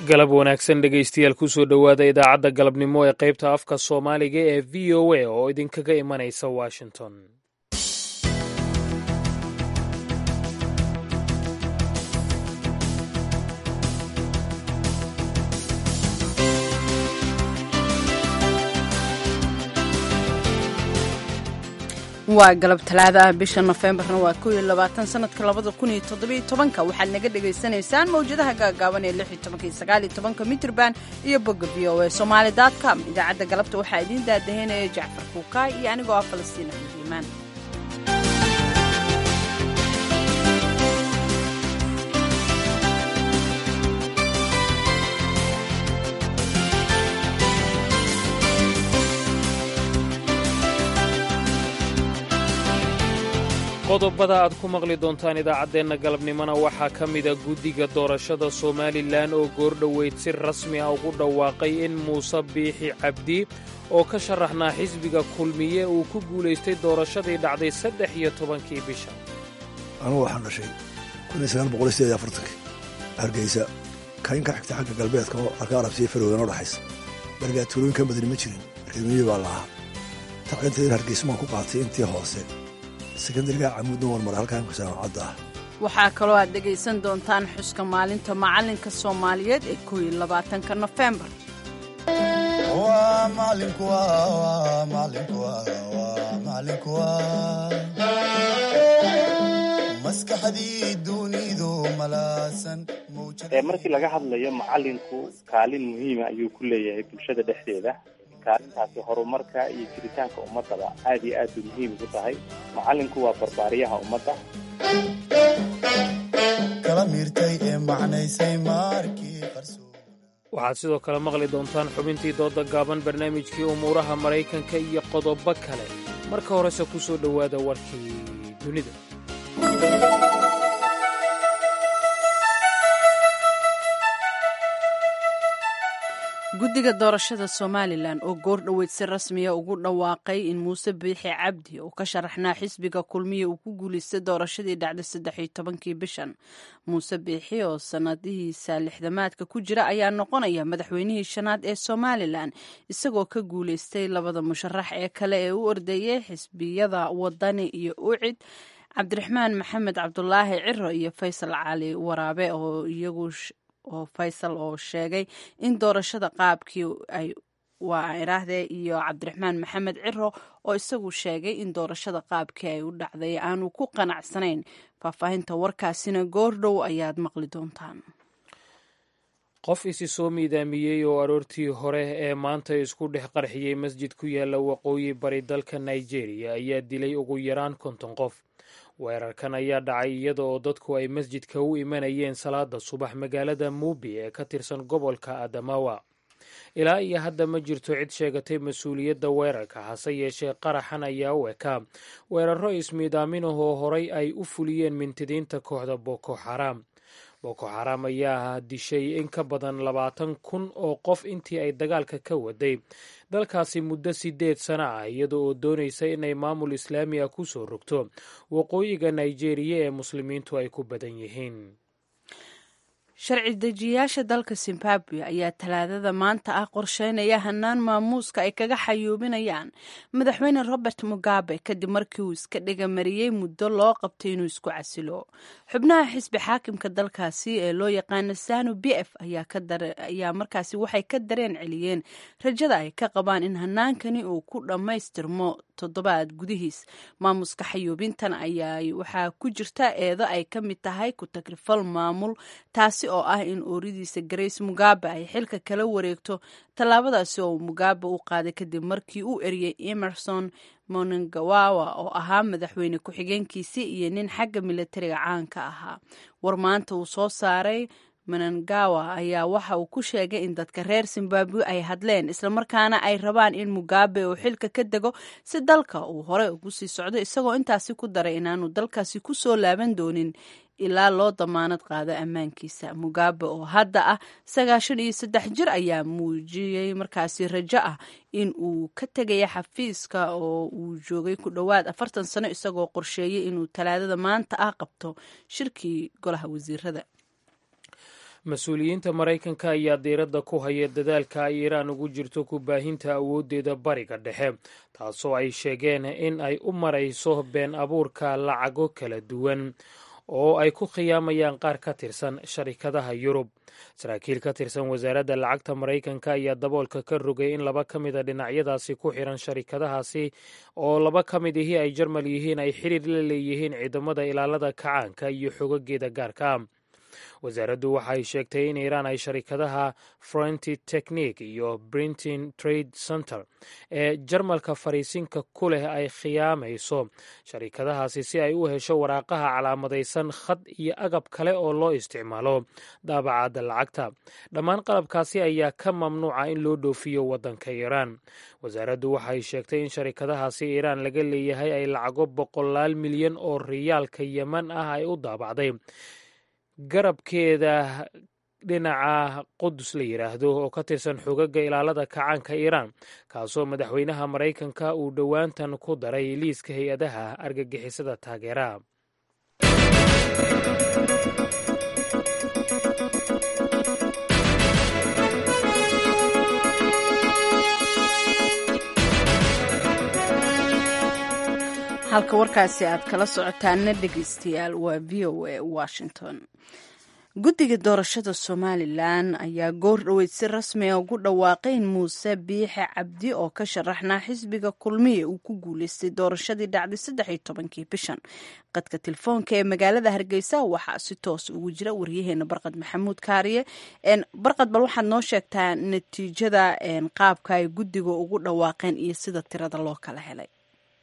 galab wanaagsan dhegaystayaal kusoo dhowaada idaacadda galabnimo ee qaybta afka soomaaliga ee v o a oo idinkaga imanaysa washington waa galab talaada ah bisha nofembarna waa kow iyo labaatan sanadka labada kun iyo toddobiyo tobanka waxaad naga dhagaysanaysaan mawjadaha gaagaaban ee lix iyo tobanka iyo sagaal iyo tobanka mitrban iyo bogga v o a somaali dot com idaacadda galabta waxaa idiin daadaheynaya jacfar kuukaay iyo anigoo ah falastiin axmed iimaan qodobada aad ku maqli doontaan idaacaddeenna galabnimona waxaa ka mida guddiga doorashada somalilan oo goordhoweyd si rasmi ah ugu dhawaaqay in muuse biixi cabdi oo ka sharaxnaa xisbiga kulmiye uu ku guulaystay doorashadii dhacday saddex iyo tobankii bisha anugu waxaan dhashay kunsagaalboqolsideedafartanki hargeysa kayn ka xigta xagga galbeedka oo arka arabsiya farowgan oo dhaxaysa barigaa tuulooyin ka badani ma jirin reemiyi baa lahaa tacliinteedin hargeysumaan ku qaatay intii hoose sekandariga camuudna warmar halkan jaamacadda ah waxaa kaloo aad dhegaysan doontaan xuska maalinta macalinka soomaaliyeed ee koow iyo labaatanka nofembar markii laga hadlayo macalinku kaalin muhiima ayuu ku leeyahay bulshada dhexdeeda kaalintaasi horumarka iyo jiritaanka ummadaba aad iyo aad bay muhiim ugu tahay macalinku waa barbaariyaha ummadda waxaad sidoo kale maqli doontaan xubintii dooda gaaban barnaamijkii umuuraha maraykanka iyo qodobo kale marka horese ku soo dhowaada warkii dunida guddiga doorashada somalilan oo goor dhoweyd si rasmiya ugu dhawaaqay in muuse biixi cabdi uu ka sharaxnaa xisbiga kulmiya uu ku guulaystay doorashadii dhacday saddex iyo tobankii bishan muuse biixi oo sanadihiisa lixdamaadka ku jira ayaa noqonaya madaxweynihii shanaad ee somalilan isagoo ka guulaystay labada musharax ee kale ee u ordeeyay xisbiyada wadani iyo ucid cabdiraxmaan maxamed cabdulaahi ciro iyo faysal cali waraabe oo iyagu oo faysal oo sheegay in doorashada qaabkii ay waa iraahdee iyo cabdiraxmaan maxamed ciro oo isagu sheegay in doorashada qaabkii ay u dhacday aanu ku qanacsanayn faahfaahinta warkaasina goordhow ayaad maqli doontaan qof isi soo miidaamiyey oo aroortii hore ee maanta isku dhex qarxiyey masjid ku yaalla waqooyi bari dalka nigeria ayaa dilay ugu yaraan konton qof weerarkan ayaa dhacay iyada oo dadku ay masjidka u imanayeen salaada subax magaalada muubi ee ka tirsan gobolka adamawa ilaa iyo hadda ma jirto cid sheegatay mas-uuliyadda weerarka hase yeeshee qaraxan ayaa u ekaa weeraro ismiidaaminahoo horay ay u fuliyeen mintidiinta kooxda boko xaraam boko xaraam ayaa dishay in ka badan labaatan kun oo qof intii ay dagaalka ka waday dalkaasi muddo sideed sano ah iyada oo doonaysa inay maamul islaami ah ku soo rogto waqooyiga nigeria ee muslimiintu ay ku badan yihiin sharci dejiyayaasha dalka zimbabwe ayaa talaadada maanta ah qorsheynaya hanaan maamuuska ay kaga xayuubinayaan madaxweyne robert mugabe kadib markii uu iska dhigamariyey muddo loo qabtay inuu isku casilo xubnaha xisbi xaakimka dalkaasi ee loo yaqaana sanu b f ayaa markaasi waxay ka dareen celiyeen rajada ay ka qabaan in hanaankani uu ku dhammaystirmo toddobaad gudihiis maamuska xayuubintan ayaa waxaa ku jirta eedo ay ka mid tahay ku tagrifal maamul taasi oo ah in ooridiisa grace mugabe ay xilka kala wareegto tallaabadaasi oo mugabe u qaaday kadib markii uu eriyey emerson monangawawa oo ahaa madaxweyne ku-xigeenkiisii iyo nin xagga militariga caanka ahaa war maanta uu soo saaray manangawa ayaa waxa uu ku sheegay in dadka reer zimbabwe ay hadleen islamarkaana ay rabaan in mugabe uu xilka ka dego si dalka uu hore ugu sii socdo isagoo intaasi ku daray inaanu dalkaasi ku soo laaban doonin ilaa loo damaanad qaado ammaankiisa mugabe oo hadda ah sagaashan iyo saddex jir ayaa muujiyey markaasi rajo ah in uu ka tegaya xafiiska oo uu joogay ku dhowaad afartan sano isagoo qorsheeyey inuu talaadada maanta ah qabto shirkii golaha wasiirada mas-uuliyiinta maraykanka ayaa diiradda ku haya dadaalka ay iiraan ugu jirto ku baahinta awooddeeda bariga dhexe taasoo ay sheegeen in ay u marayso been abuurka lacago kala duwan oo ay ku khiyaamayaan qaar ka tirsan sharikadaha yurub saraakiil ka tirsan wasaaradda lacagta maraykanka ayaa daboolka ka rogay in laba ka mida dhinacyadaasi ku xiran sharikadahaasi oo laba ka mid ihii ay jarmal yihiin ay xiriir la leeyihiin ciidamada ilaalada kacaanka iyo xogageeda gaarka wasaaraddu waxay sheegtay in iiraan ay sharikadaha fronti technique iyo brintin trade center ee jarmalka fariisinka ku leh ay khiyaamayso sharikadahaasi si ay u hesho waraaqaha calaamadaysan khad iyo agab kale oo loo isticmaalo daabacadda lacagta dhammaan qalabkaasi ayaa ka mamnuuca in loo dhoofiyo waddanka iiraan wasaaraddu waxay sheegtay in sharikadahaasi iiraan laga leeyahay ay lacago boqolaal milyan oo riyaalka yeman ah ay u daabacday garabkeeda dhinaca qudus la yidhaahdo oo ka tirsan xogaga ilaalada kacaanka iiraan kaasoo madaxweynaha maraykanka uu dhowaantan ku daray liiska hay-adaha argagixisada taageera halka warkaasi aad kala socotaana dhegeystayaal waa v o a washington guddiga doorashada somalilan ayaa goor dhoweyd si rasmiga ugu dhawaaqay in muuse biixe cabdi oo ka sharaxnaa xisbiga kulmiye uu ku guuleystay doorashadii dhacday saddex iyo tobankii bishan qadka telefoonka ee magaalada hargeysa waxaa si toos ugu jira waryaheena barqad maxamuud kaariye barqad bal waxaad noo sheegtaa natiijada qaabka ay guddiga ugu dhawaaqeen iyo sida tirada loo kala helay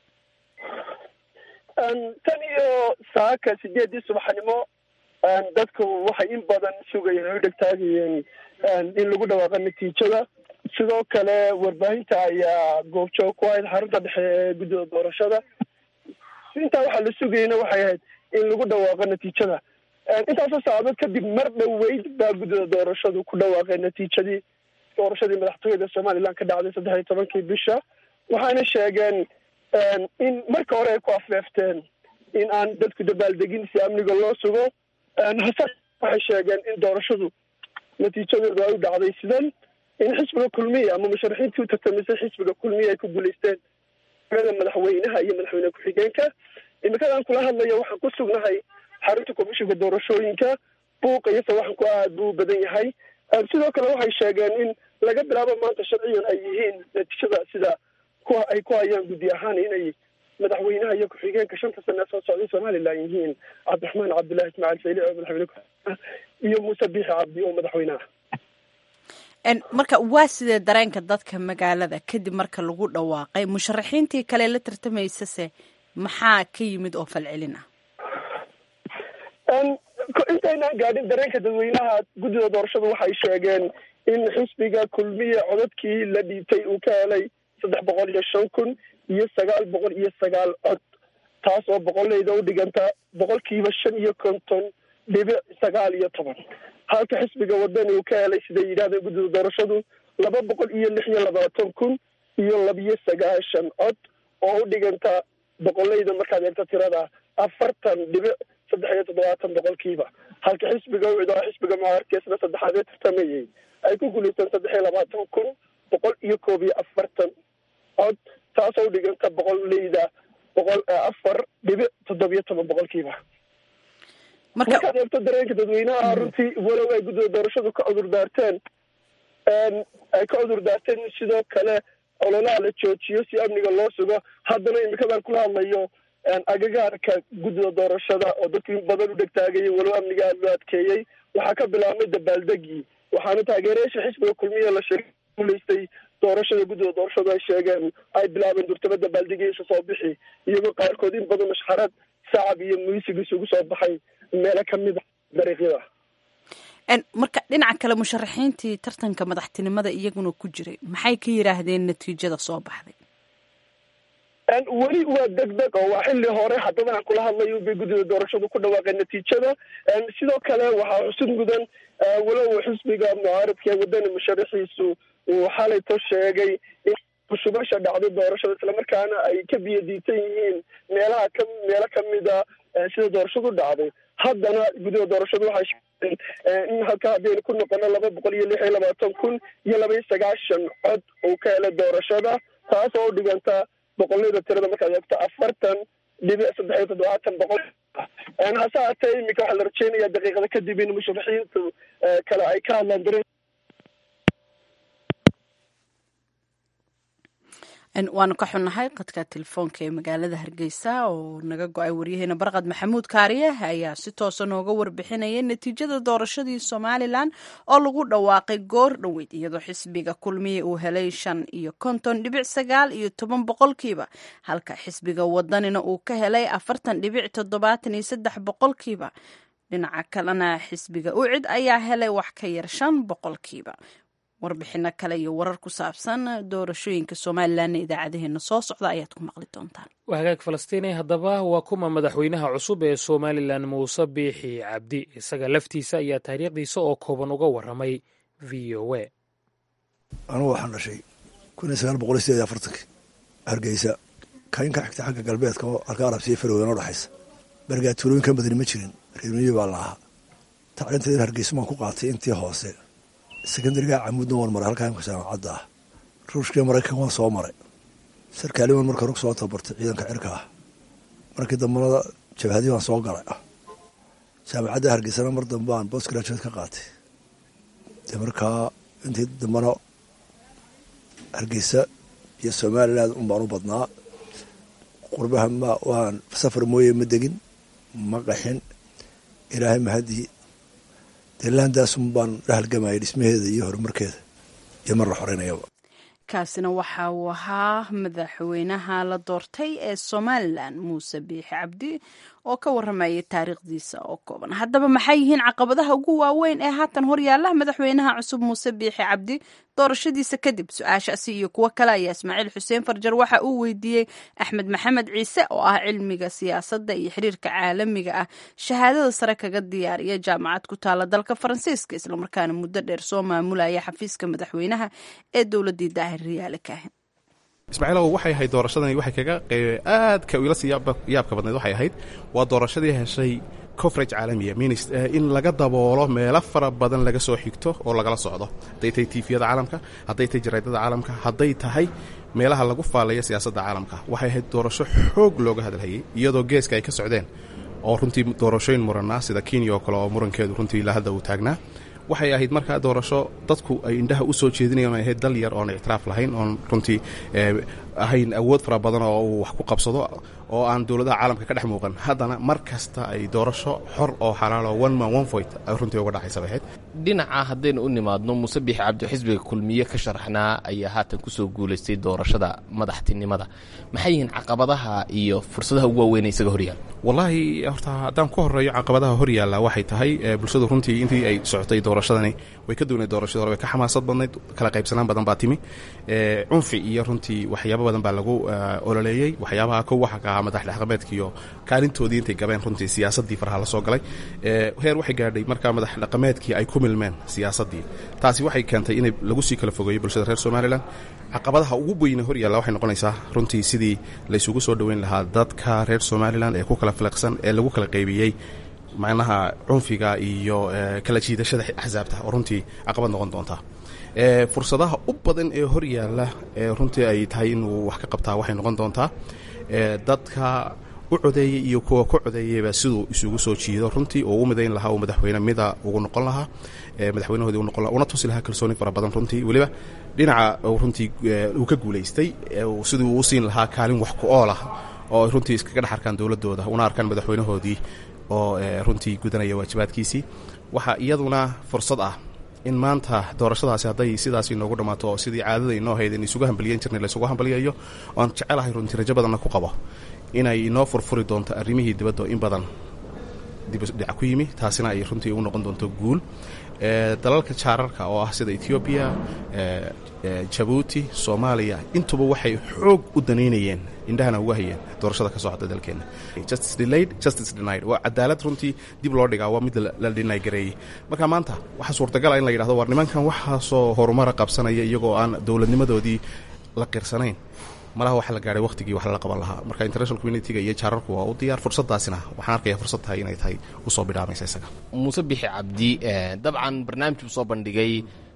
tan iyo saaka sideedii subaxnimo dadku waxay in badan sugayeen oo dhegtaagayeen in lagu dhawaaqo natiijada sidoo kale warbaahinta ayaa goobjoog ku ahayd xarunta dhexe ee guddida doorashada intaa waxaa la sugayeyna waxay ahayd in lagu dhawaaqo natiijada intaasoo saacadood kadib mar dhoweyd baa guddida doorashadu ku dhawaaqeen natiijadii doorashadii madaxtooyada somalilan ka dhacday saddex iyo tobankii bisha waxaana sheegeen in marka hore ay ku afeefteen in aan dadku dabaaldegin si amniga loo sugo hase waxay sheegeen in doorashadu natiijadoodu ay u dhacday sidan in xisbiga kulmiya ama musharaxiintii u tartamisay xisbiga kulmiya ay ku guulaysteen da madaxweynaha iyo madaxweyne ku-xigeenka imikadan kula hadlaya waxaan ku sugnahay xarunta komishinka doorashooyinka buuqa iyo sawaxanku aad buu u badan yahay sidoo kale waxay sheegeen in laga bilaabo maanta sharciyan ay yihiin natiijada sida kuwa ay ku hayaan guddi ahaan inay madaxweynaha iyo ku-xigeenka shanta sane soo socday somalilan yihiin cabdiraxmaan cabdullahi ismaaciil sayli oo madaxweyne ku-xigeenka iyo muuse biixi cabdi oo madaxweynaha marka waa sidee dareenka dadka magaalada kadib marka lagu dhawaaqay musharaxiintii kale la tartamaysase maxaa ka yimid oo falcelin ah intaynaan gaadhin dareenka dadweynaha guddida doorashadu waxay sheegeen in xisbiga kulmiya codadkii la dhiibtay uu ka helay saddex boqol iyo shan kun iyo sagaal boqol iyo sagaal cod taas oo boqoleyda u dhiganta boqolkiiba shan iyo konton dhibic sagaal iyo toban halka xisbiga wadani uu ka helay siday yidhahdeen guddida doorashadu laba boqol iyo lix iyo labaatan kun iyo labiyo sagaashan cod oo u dhiganta boqoleyda markaad eegto tirada afartan dhibic saddex iyo toddobaatan boqolkiiba halka xisbiga ucid oo xisbiga mucaarkeesna saddexaad ee tartamayay ay ku guulaysteen saddex iyo labaatan kun boqol iyo koob iyo afartan cod taasoo u dhiganta boqoleyda boqol afar dhibic toddobiyo toban boqolkiiba markaad eegto dareenka dadweynaha runtii walow ay guddida doorashadu ka cudur daarteen ay ka cudur daarteen in sidoo kale ololaha la joojiyo si amniga loo sugo haddana imikadan kula hadlayo agagaarka guddida doorashada oo dadku in badan u dhegtaagayay walow amniga aada loo adkeeyey waxaa ka bilaabmay dabaaldegii waxaana taageerayaasha xisbiga kulmiya la sheegay guulaystay doorashada guddida doorashadu ay sheegeen ay bilaabeen durtaba dabaaldegiisa soo bixi iyagoo qaarkood in badan mashxarad sacab iyo muusig isugu soo baxay meelo kamid a dariiqyada marka dhinaca kale musharaxiintii tartanka madaxtinimada iyaguna ku jiray maxay ka yidhaahdeen natiijada soo baxday weli waa deg deg oo waa xilli hore haddaba aan kula hadlayo bay guddida doorashadu ku dhawaaqeen natiijada sidoo kale waxaa xusud mudan walow xisbiga mucaaradka ee wadani musharaxiisu uu xalayto sheegay in kushubasha dhacday doorashada islamarkaana ay ka biyadiisan yihiin meelaha ka meelo kamida sida doorashadu dhacday haddana gudaha doorashadu waxay sheegeen in halka haddaynu ku noqono laba boqol iyo lix iyo labaatan kun iyo laba iyo sagaashan cod uu ka helay doorashada taas oo u dhiganta boqollada tirada markaad eegto afartan dhibic saddex iyo toddobaatan boqol hase haatee iminka waxaa la rajeynayaa daqiiqada kadib in musharaxiintu kale ay ka hadlaan dare waanu ka xunnahay qadka telefoonka ee magaalada hargeysa oo naga go-ay waryaheena barqad maxamuud kaariye ayaa si toosa nooga warbixinaya natiijada doorashadii somalilan oo lagu dhawaaqay goor dhoweyd iyadoo xisbiga kulmiye uu helay shan iyo konton dhibic sagaal iyo toban boqolkiiba halka xisbiga wadanina uu ka helay afartan dhibic toddobaatan iyo saddex boqolkiiba dhinaca kalena xisbiga ucid ayaa helay wax ka yar shan boqolkiiba warbixino kale iyo warar ku saabsan doorashooyinka somalilanna idaacadaheena soo socda ayaad ku maqli doontaan waa hagaag falastiini haddaba waa kuma madaxweynaha cusub ee somalilan muuse biixi cabdi isaga laftiisa ayaa taariikhdiisa oo kooban uga waramay v o a anugu waxaan dhashay kun iyo sagaal boqol iyo sideed iyo afartankii hargeysa kayn ka xigta xagga galbeedka oo alka arabsiya farowgan oo dhexaysa bergaa tuulooyinkan badani ma jirin reermiyi baa la ahaa tacliinteeda hargeysa maan ku qaatay intii hoose sekondariga camuudna waan maray halkaa imka jaamacadda ah ruushkii maraykan waan soo maray sarkaaliman marka rug soo tabartay ciidanka cirka ah markii dambana jabhadii baan soo galay jaamacadda hargeysana mar dambe aan bost graduate ka qaatay dee markaa intii dambana hargeysa iyo somaliland un baan u badnaa qurbaha ma waan safar mooye ma degin ma qaxin ilaahay mahadii dee laandaasun baan dhahalgamayay dhismaheeda iyo horumarkeeda iyo mar la xoreynayaba kaasina waxa uu ahaa madaxweynaha la doortay ee somalilan muuse biixi cabdi oo ka waramayay taariikhdiisa oo kooban haddaba maxay yihiin caqabadaha ugu waaweyn ee haatan horyaala madaxweynaha cusub muuse biixi cabdi doorashadiisa kadib su-aashaasi iyo kuwo kale ayaa ismaaciil xuseen farjar waxa uu weydiiyey axmed maxamed ciise oo ah cilmiga siyaasadda iyo xiriirka caalamiga ah shahaadada sare kaga diyaariya jaamacad ku taala dalka faransiiska islamarkaana muddo dheer soo maamulaya xafiiska madaxweynaha ee dowladii daahir riyaale kaahin ismaaciilow waxay ahayd doorashadani waxay kaga aadka ila sii yaabka badnayd waxay ahayd waa doorashadii heshay coverage caalamiya minis in laga daboolo meelo fara badan laga soo xigto oo lagala socdo hadday tahay tiifiyada caalamka hadday tahay jaraydada caalamka hadday tahay meelaha lagu faalayo siyaasadda caalamka waxay ahayd doorasho xoog looga hadalhayay iyadoo geeska ay ka socdeen oo runtii doorashooyin muranaa sida kenya oo kale oo murankeedu runtii ilaa hadda uu taagnaa waxay ahayd markaa doorasho dadku ay indhaha u soo jeedinayan ay ahayd dal yar oon ictiraaf lahayn oon runtii ahayn awood fara badan oo uu wax ku qabsado oo aan dowladaha caalamka ka dhex muuqan haddana mar kasta ay doorasho xor oo xalaalo one man one voit ay runtii uga dhacaysa bay ahayd dhinaca haddaynu u nimaadno muuse biixi cabdi xisbiga kulmiye ka sharaxnaa ayaa haatan kusoo guulaystay doorashada madaxtinimada maxay yihiin caqabadaha iyo fursadaha ugu waaweyn isaga horyaal wallaahi horta haddaan ku horeeyo caqabadaha horyaalla waxay tahay bulshadu runtii intii ay socotay doorashadani way ka duwnayd doorashadii hore way ka xamaasad badnayd kala qaybsanaan badan baa timi cunfi iyo runtii waxyaabo badan baa lagu ololeeyey waxyaabaha kow waxa ka ahaa madax dhaqameedka iyo kaalintoodii intay gabeen runtii siyaasaddii faraha la soo galay heer waxay gaadhay markaa madax dhaqameedkii ay ku milmeen siyaasaddii taasi waxay keentay in lagu sii kala fogeeyo bulshada reer somalilan caqabadaha ugu weyne horyaalla waxay noqonaysaa runtii sidii laysugu soo dhoweyn lahaa dadka reer somalilan ee ku kala filiqsan ee lagu kala qaybiyey macnaha cunfiga iyo kala jiidashada axsaabta oo runtii caqabad noqon doonta fursadaha u badan ee horyaalla ee runtii ay tahay inuu wax ka qabtaa waxay noqon doontaa dadka u codeeyey iyo kuwa ku codeeyeyba siduu isugu soo jiido runtii oo u midayn lahaa uu madaxweyne mida ugu noqon lahaa madaxweynahoodii noqon laha una tusi lahaa kalsooni fara badan runtii weliba dhinaca runtii uu ka guulaystay sidii uu u siin lahaa kaalin wax ku ool ah oo ay runtii iskaga dhex arkaan dowladooda una arkaan madaxweynahoodii oo runtii gudanaya waajibaadkiisii waxaa iyaduna fursad ah in maanta doorashadaasi hadday sidaas inoogu dhammaato oo sidii caadada inoo hayd in isugu hambaliyan jirnay laysugu hambaliyayo oan jecelahay runtii rajo badanna ku qabo inay inoo furfuri doonto arrimihii dibadda in badan dibdhic ku yimi taasina ay runtii u noqon doonto guul dalalka jaararka oo ah sida ethoobiya jabuuti soomaaliya intuba waxay xoog u danaynayeen indhahana uga hayeen doorashada ka socda dalkeenna justice delayed justice denied waa cadaalad runtii dib loo dhigaa waa mid la dhinay gareeyey marka maanta waxaa suurtagala in la yidhahdo war nimankan waxaasoo horumara qabsanaya iyagoo aan dowladnimadoodii la qirsanayn malaha waxa la gaadhay waqtigii wax lala qaban lahaa marka international communitiga iyo jaararku waa u diyaar fursadaasina waxaan arkaya fursad tahay inay tahay usoo bidhaamaysa isaga muuse bixi cabdi dabcan barnaamij buu soo bandhigay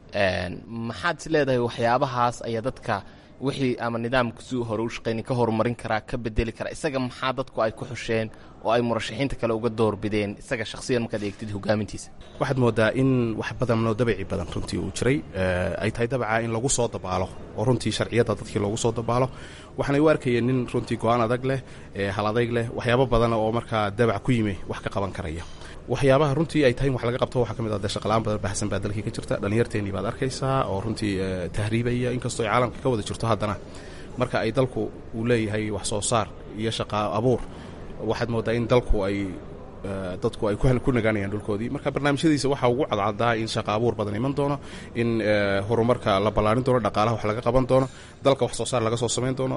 maxaad is leedahay waxyaabahaas ayaa dadka wixii ama nidaamka si hore u shaqayni ka horumarin karaa ka bedeli karaa isaga maxaa dadku ay ku xusheen oo ay murashaxiinta kale uga doorbideen isaga shakhsiyan markaad eegtid hogaamintiisa waxaad moodaa in wax badanoo dabici badan runtii uu jiray ay tahay dabaca in lagu soo dabaalo oo runtii sharciyadda dadkii loogu soo dabaalo waxaanay u arkayeen nin runtii go-aan adag leh hal adayg leh waxyaabo badan oo markaa dabac ku yimi wax ka qaban karaya waxyaabaha runtii ay tahay in wax laga qabto waxaa ka mid ah dee shaqalaan badan baahsan baa dalkii ka jirta dhallinyarteennii baad arkaysaa oo runtii tahriibaya inkastoo ay caalamka ka wada jirto haddana marka ay dalku uu leeyahay wax soo saar iyo shaqa abuur waxaad moodaa in dalku ay dadku ay ku nagaanayaan dhulkoodii marka barnaamijyadiisa waxaa ugu cadcadaa in shaqa abuur badan iman doono in horumarka la ballaarin doono dhaqaalaha wax laga qaban doono dalka wax soo saar laga soo samayn doono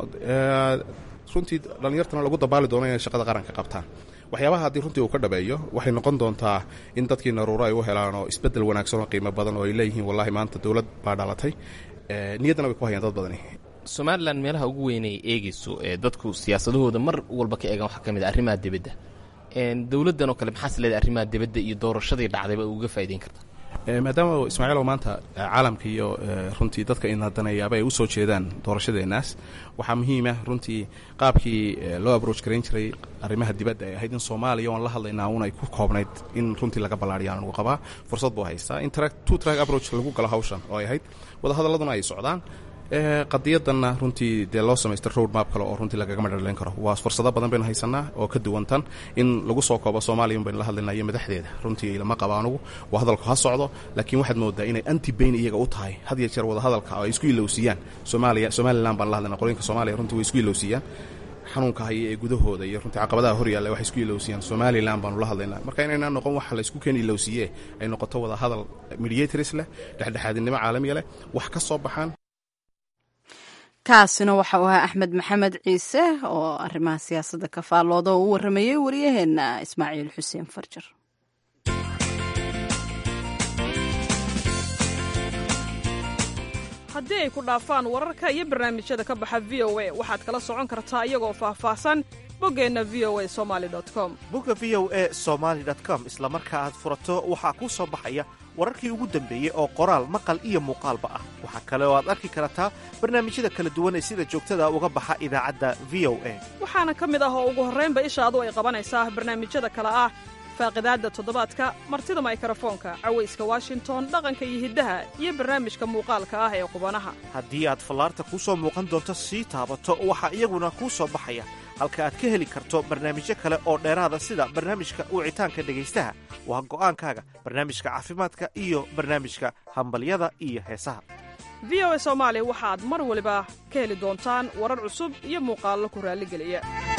runtii dhallinyartana lagu dabaali doono inay shaqada qaranka qabtaan waxyaabaha haddii runtii uu ka dhabeeyo waxay noqon doontaa in dadkii naruuro ay u helaan oo isbeddel wanaagsan oo qiimo badan oo ay leeyihiin wallahi maanta dowlad baa dhalatay niyaddana way ku hayaan dad badani somalilan meelaha ugu weynay eegayso ee dadku siyaasadahooda mar walba ka eegaan waxaa ka mid a arrimaha dibadda dowladdan oo kale maxaas leedahay arrimaha dibadda iyo doorashadii dhacdayba uga faa'idayn karta maadaama ismaaciilow maanta caalamka iyo runtii dadka inadaneeyaaba ay u soo jeedaan doorashadeenaas waxaa muhiima runtii qaabkii loo abroach garayn jiray arrimaha dibadda ay ahayd in soomaaliya oon la hadlaynaa un ay ku koobnayd in runtii laga ballaariyaan lagu qabaa fursad buu haystaa in two track approach lagu galo hawshan oo ay ahayd wadahadaladuna ay socdaan qadiyadanna runtii dee loo samaystay road map kale oo runtii lagaga madhaleyn karo waa fursado badan baynu haysanaa oo ka duwan tan in lagu soo koobo soomaaliya un baynu la hadlaynaa iyo madaxdeeda runtii lama qaba anugu waa hadalku ha socdo laakiin waxaad moodaa inay anti bayn iyaga u tahay had iyo jeer wadahadalka oo ay isku ilowsiiyaan soomaaliya somalilan baan la hadlayna qolooyinka soomaaliya runtii way isku ilowsiiyaan xanuunka haya ee gudahooda iyo runtii caqabadaha hor yaalla waxay isku ilowsiiyaan somalilan baanu la hadlaynaa marka inaynaa noqon waxa la isku keen ilowsiiye ay noqoto wada hadal mediators leh dhexdhexaadinimo caalamiya leh wax ka soo baxaan kaasina waxa uu ahaa axmed maxamed ciise oo arrimaha siyaasadda ka faallooda oo u warramayey waryaheena ismaaciil xuseen farjar haddii ay ku dhaafaan wararka iyo barnaamijyada ka baxa v o a waxaad kala socon kartaa iyagoo faahfaahsan boggeenna v o a somali com bogga v o a somaali com isla marka aad furato waxaa kuu soo baxaya wararkii ugu dambeeyey oo qoraal maqal iyo muuqaalba ah waxaa kale oo aad arki kartaa barnaamijyada kala duwan ee sida joogtada uga baxa idaacadda v o a waxaana ka mid ah oo ugu horraynba ishaadu ay qabanaysaa barnaamijyada kale ah faaqidaadda toddobaadka martida maykarafoonka cawayska washington dhaqanka iyo hiddaha iyo barnaamijka muuqaalka ah ee qubanaha haddii aad fallaarta kuu soo muuqan doonto sii taabato waxaa iyaguna kuu soo baxaya halka aad ka heli karto barnaamijyo kale oo dheeraada sida barnaamijka wicitaanka dhegaystaha waa go'aankaaga barnaamijka caafimaadka iyo barnaamijka hambalyada iyo heesaha v o a soomaali waxaad mar waliba ka heli doontaan warar cusub iyo muuqaallo ku raalligeliya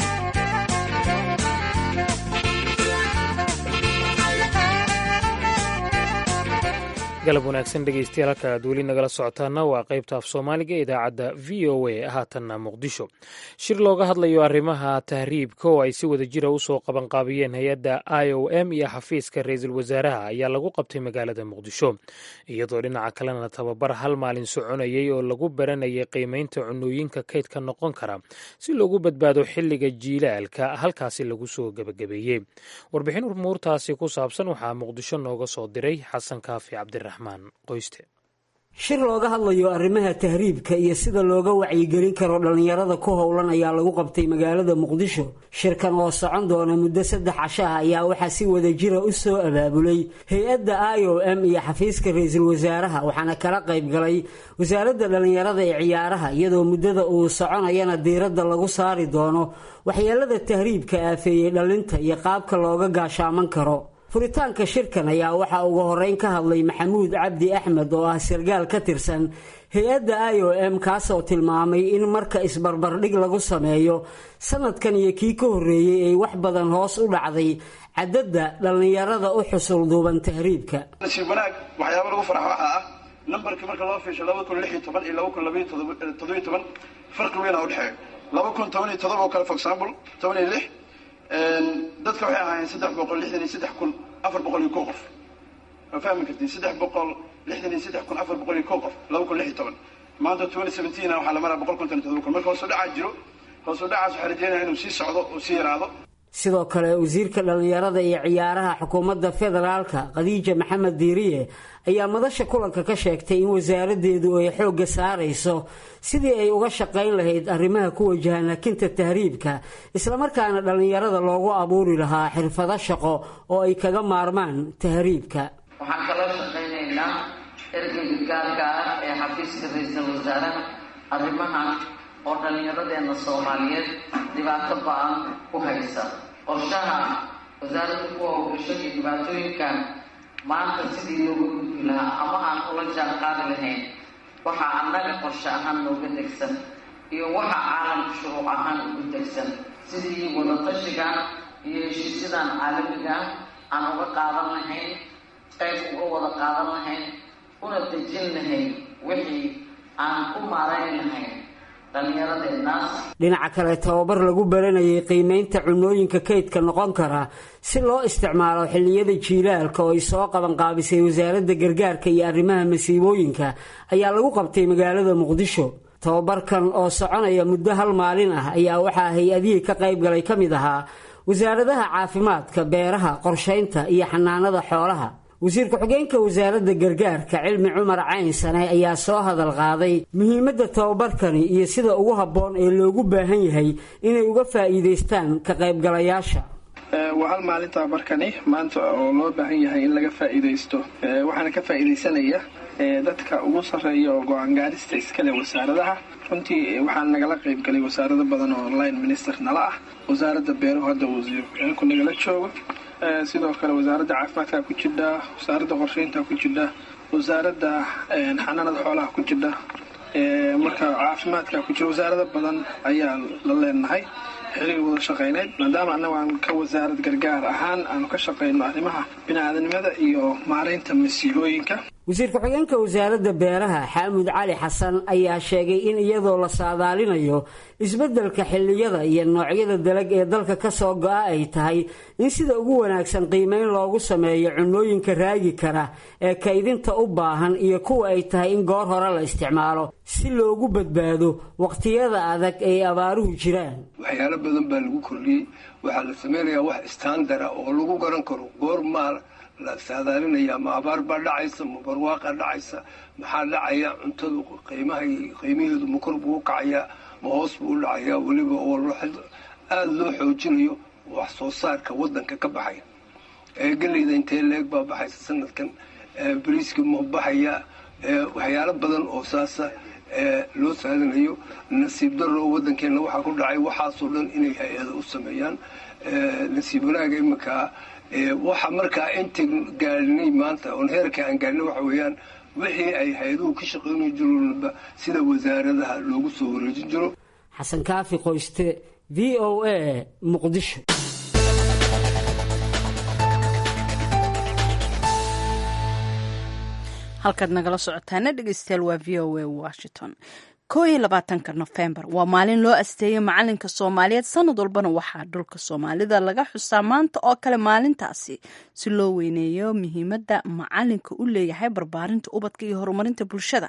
galab wanaagsan dhegeystayaal halka aad weli nagala socotaana waa qaybta af soomaaliga ee idaacadda v o a haatanna muqdisho shir looga hadlayo arrimaha tahriibka oo ay si wada jira usoo qabanqaabiyeen hay-adda i o m iyo xafiiska ra-iisul wasaaraha ayaa lagu qabtay magaalada muqdisho iyadoo dhinaca kalena tababar hal maalin soconayay oo lagu baranayay qiimeynta cunooyinka kaydka noqon kara si loogu badbaado xilliga jiilaalka halkaasi lagu soo gebagabeeyey warbixin umuurtaasi ku saabsan waxaa muqdisho nooga soo diray xasan kaafi cabdiraxmaan shir looga hadlayo arrimaha tahriibka iyo sida looga wacyigelin karo dhallinyarada ku howlan ayaa lagu qabtay magaalada muqdisho shirkan oo socon doona muddo saddex casho ah ayaa waxaa si wada jira u soo abaabulay hay-adda i o m iyo xafiiska ra-iisul wasaaraha waxaana kala qayb galay wasaaradda dhallinyarada ee ciyaaraha iyadoo muddada uu soconayana diiradda lagu saari doono waxyeelada tahriibka aafeeyey dhallinta iyo qaabka looga gaashaaman karo furitaanka shirkan ayaa waxaa ugu horeyn ka hadlay maxamuud cabdi axmed oo ah sargaal ka tirsan hay-adda i o m kaasoo tilmaamay in marka isbarbardhig lagu sameeyo sanadkan iyo kii ka horreeyey ay wax badan hoos u dhacday cadadda dhallinyarada u xusul duuban tahriibka nasiib wanaag waxyaaba lagu farxo waxaa ah nambarkii marka loo fiisho laba kun lix iyo toban iyo laba kun labaiyo toddobiyo toban farqi weyn a udhexeeyo laba kun toban iyo todoba oo kale for example toban iyo lix dadka waxay ahaayeen saddex boqol lixdan iyo saddex kun afar boqol iyo ko qof waa fahmi kartiin saddex boqol lixdan iyo saddex kun afar boqol iyo ko qof laba kun lix iyo toban maanta twenty seventeen waxaa la maraa boqol konton iyo todoba kun marka hoos u dhacaa jiro hoos u dhacaas waxaa rajeynaya inuu sii socdo uu sii yaraado sidoo kale wasiirka dhallinyarada iyo ciyaaraha xukuumadda federaalka khadiija maxamed diiriye ayaa madasha kulanka ka sheegtay in wasaaraddeedu ay xoogga saarayso sidii ay uga shaqayn lahayd arrimaha ku wajahan hakinta tahriibka islamarkaana dhallinyarada loogu abuuri lahaa xirfado shaqo oo ay kaga maarmaan tahriibka waxaan kala shaqaynaynaa ergeyga gaarka ah ee xafiiska ra-iisul wasaaraha arrimahan oo dhallinyaradeenna soomaaliyeed dhibaato ba-an ku haysa qorshaha wasaaradda ku howgashay iyo dhibaatooyinkan maanta sidii looga gudbi lahaa ama aan ula jaan qaadi lahayn waxaa annaga qorshe ahaan nooga degsan iyo waxa caalamka shuruuc ahaan ugu degsan sidii wadatashigan iyo heshiisyadan caalamiga aan uga qaadan lahayn qayb uga wada qaadan lahayn una dejin lahayn wixii aan ku maarayn lahayn dhinaca kale tababar lagu baranayay qiimeynta cunooyinka kaydka noqon kara si loo isticmaalo xilliyada jiilaalka oo ay soo qabanqaabisay wasaaradda gargaarka iyo arrimaha masiibooyinka ayaa lagu qabtay magaalada muqdisho tababarkan oo soconaya muddo hal maalin ah ayaa waxaa hay-adihii ka qayb galay ka mid ahaa wasaaradaha caafimaadka beeraha qorshaynta iyo xanaanada xoolaha wasiir ku-xigeenka wasaaradda gargaarka cilmi cumar cayn sane ayaa soo hadal qaaday muhiimadda tababarkani iyo sida ugu habboon ee loogu baahan yahay inay uga faa'iidaystaan ka qaybgalayaasha waa hal maalin tababarkani maanta oo loo baahan yahay in laga faa'iidaysto waxaana ka faa'iidaysanaya dadka ugu sarreeya oo go-aan gaarista iskale wasaaradaha runtii waxaa nagala qayb galay wasaarado badan oo line minister nala ah wasaaradda beeruhu hadda wasiir ku-xigeenku nagala joogo sidoo kale wasaaradda caafimaadka ku jidha wasaaradda qorsheynta ku jidha wasaaradda xanaanada xoolaha ku jidha marka caafimaadka ku jira wasaarado badan ayaa la leenahay xiriir wada shaqayneyd maadaama annaga aan ka wasaarad gargaar ahaan aanu ka shaqayno arrimaha bini-aadanimada iyo maaraynta masiibooyinka wasiir ku-xigeenka wasaaradda beeraha xaamud cali xasan ayaa sheegay in iyadoo la saadaalinayo isbeddelka xilliyada iyo noocyada dalag ee dalka ka soo go-a ay tahay in sida ugu wanaagsan qiimeyn loogu sameeyo cunooyinka raagi kara ee kaydinta u baahan iyo kuwa ay tahay in goor hore la isticmaalo si loogu badbaado waqtiyada adag ay abaaruhu jiraan waxyaalo badan baa lagu kordhiyey waxaa la sameynayaa wax istaandara oo lagu garan karo goor maal la saadaalinaya ma abaar baa dhacaysa ma barwaaqa dhacaysa maxaa dhacaya cuntadu qiimaha qiimaheedu ma kor buu u kacayaa ma hoos buu u dhacayaa weliba oo aada loo xoojinayo wax soo saarka wadanka ka baxaya geleyda intee leeg baa baxaysa sanadkan bariiska ma baxaya waxyaalo badan oo saasa loo saadinayo nasiib daro wadankeena waxaa ku dhacay waxaasoo dhan inay hay-ada u sameeyaan nasiib wanaaga iminkaa waxa markaa intan gaadhinay maanta oon heerka aan gaadhinay waxa weeyaan wixii ay hay-aduhu ka shaqaynayo jiroba sida wasaaradaha loogu soo wareejin jiro xasan kaafi qoyste v o a muqdisho halkaad nagala socotaana dhegeystayaal waa v o a washington koo iyo labaatanka nofembar waa maalin loo asteeyay macalinka soomaaliyeed sanad walbana waxaa dhulka soomaalida laga xusaa maanta oo kale maalintaasi si loo weyneeyo muhiimadda macalinka u leeyahay barbaarinta ubadka iyo horumarinta bulshada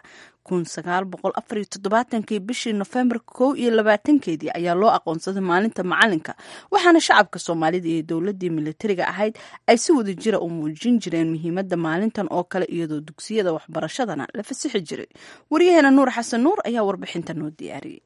kii bishii nofembar kow iyo labaatankeedii ayaa loo aqoonsaday maalinta macalinka waxaana shacabka soomaalida iyo dowladii militariga ahayd ay si wada jira u muujin jireen muhiimadda maalintan oo kale iyadoo dugsiyada waxbarashadana la fasixi jiray waryaheena nuur xasan nuur ayaa warbixinta noo diyaariyey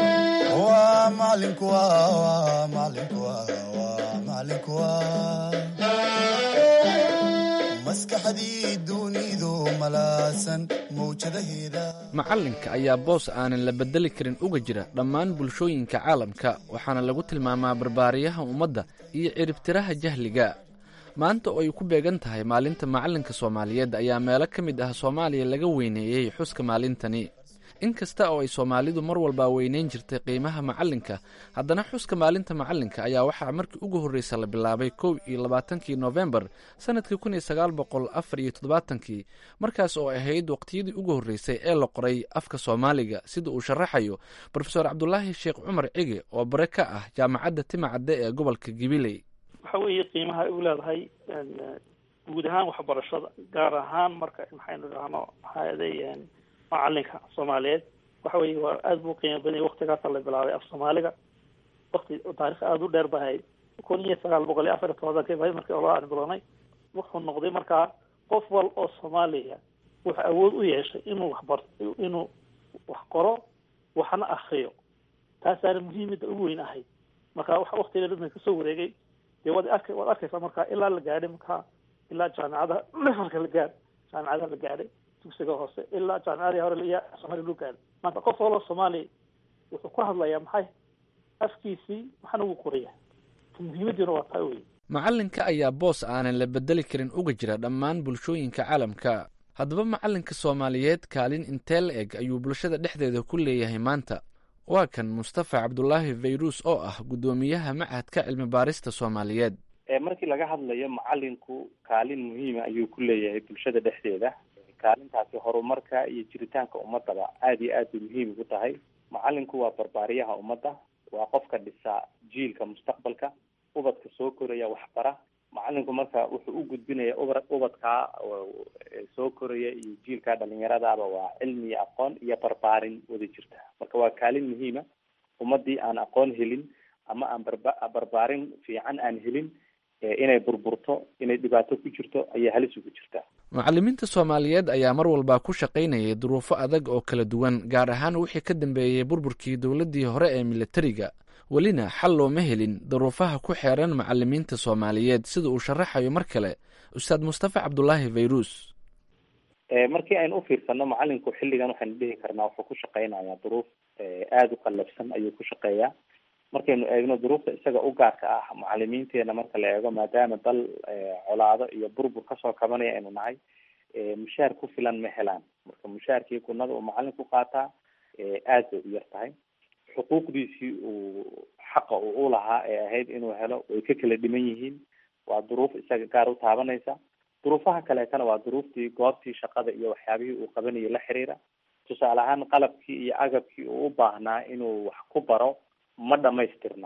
macalinka ayaa boos aanan la bedeli karin uga jira dhammaan bulshooyinka caalamka waxaana lagu tilmaamaa barbaariyaha ummadda iyo ciribtiraha jahliga maanta oo ay ku beegan tahay maalinta macalinka soomaaliyeed ayaa meelo ka mid ah soomaaliya laga weyneeyey xuska maalintani in kasta oo ay soomaalidu mar walba weyneyn jirtay qiimaha macalinka haddana xuska maalinta macalinka ayaa waxaa markii ugu horreysa la bilaabay kow iyo labaatankii nofembar sanadkii kun iyo sagaal boqol afar iyo toddobaatankii markaas oo ahayd waqtiyadii ugu horreysay ee la qoray afka soomaaliga sida uu sharaxayo brofeor cabdulaahi sheekh cumar cige oo bare ka ah jaamacadda timacadde ee gobolka gibiley waxa weeye qiimaha ay u leedahay guud ahaan waxbarashada gaar ahaan marka maxaynu idhaahno hay-aday macalinka soomaaliyeed waxa weeye waa aada buu qiimo badan yahay waktigaasa la bilaabay af soomaaliga wakti taarikh aada u dheer ba ahayd kun iyo sagaal boqol iyo afar iyo tobanka ba markii ola aan bilownay wuxuu noqday markaa qof wal oo soomaaliya wuxuu awood u yeeshay inuu waxbar inuu wax qoro waxna akriyo taasaana muhiimada ugu weyn ahayd marka waxa waktiga dhadna kasoo wareegay dee waad arka waad arkaysaa marka ilaa la gaadhay marka ilaa jaamicada levelka la gaadh jaamicada la gaadhay dugsiga hoose ilaa jaamicadii hore iyo soomaaliya loo gaadhay maanta qof waloo soomaaliya wuxuu ku hadlayaa maxay afkiisii waxna wuu qoraya muhiimadiina waa taa wey macalinka ayaa boos aanan la bedeli karin uga jira dhammaan bulshooyinka caalamka haddaba macalinka soomaaliyeed kaalin intee la eg ayuu bulshada dhexdeeda ku leeyahay maanta waa kan mustafa cabdulaahi fayrus oo ah guddoomiyaha machadka cilmi baarista soomaaliyeed markii laga hadlayo macalinku kaalin muhiima ayuu ku leeyahay bulshada dhexdeeda kaalintaasi horumarka iyo jiritaanka ummadaba aada iyo aad bay muhiim ugu tahay macalinku waa barbaariyaha ummadda waa qofka dhisa jiilka mustaqbalka ubadka soo koraya waxbara macalinku marka wuxuu u gudbinaya uba ubadkaa soo koraya iyo jiilkaa dhalinyaradaaba waa cilmi iyo aqoon iyo barbaarin wada jirta marka waa kaalin muhiima ummadii aan aqoon helin ama aan barba barbaarin fiican aan helin inay burburto inay dhibaato ku jirto ayaa halis ugu jirtaa macalimiinta soomaaliyeed ayaa mar walba ku shaqaynayay duruufo adag oo kala duwan gaar ahaan wixii ka dambeeyey burburkii dowladdii hore ee militariga welina xal looma helin duruufaha ku xeeran macalimiinta soomaaliyeed sida uu sharaxayo mar kale ustaad mustafa cabdulaahi fayrus markii aynu ufiirsano macalinku xilligan waxaynu dhihi karnaa wuxuu ku shaqaynayaa duruuf aada u qallabsan ayuu ku shaqeeyaa markaynu eegno duruufta isaga u gaarka ah macalimiinteena marka la eego maadaama dal colaado iyo burbur kasoo kabanaya aynu nahay mushaar ku filan ma helaan marka mushaarkii kunada uu macalinku qaataa aad bay u yar tahay xuquuqdiisii uu xaqa uu ulahaa ee ahayd inuu helo way ka kala dhiman yihiin waa duruuf isaga gaar u taabanaysa duruufaha kaleetana waa duruuftii goobtii shaqada iyo waxyaabihii uu qabanayay la xiriira tusaale ahaan qalabkii iyo agabkii uu u baahnaa inuu wax ku baro ma dhamaystirna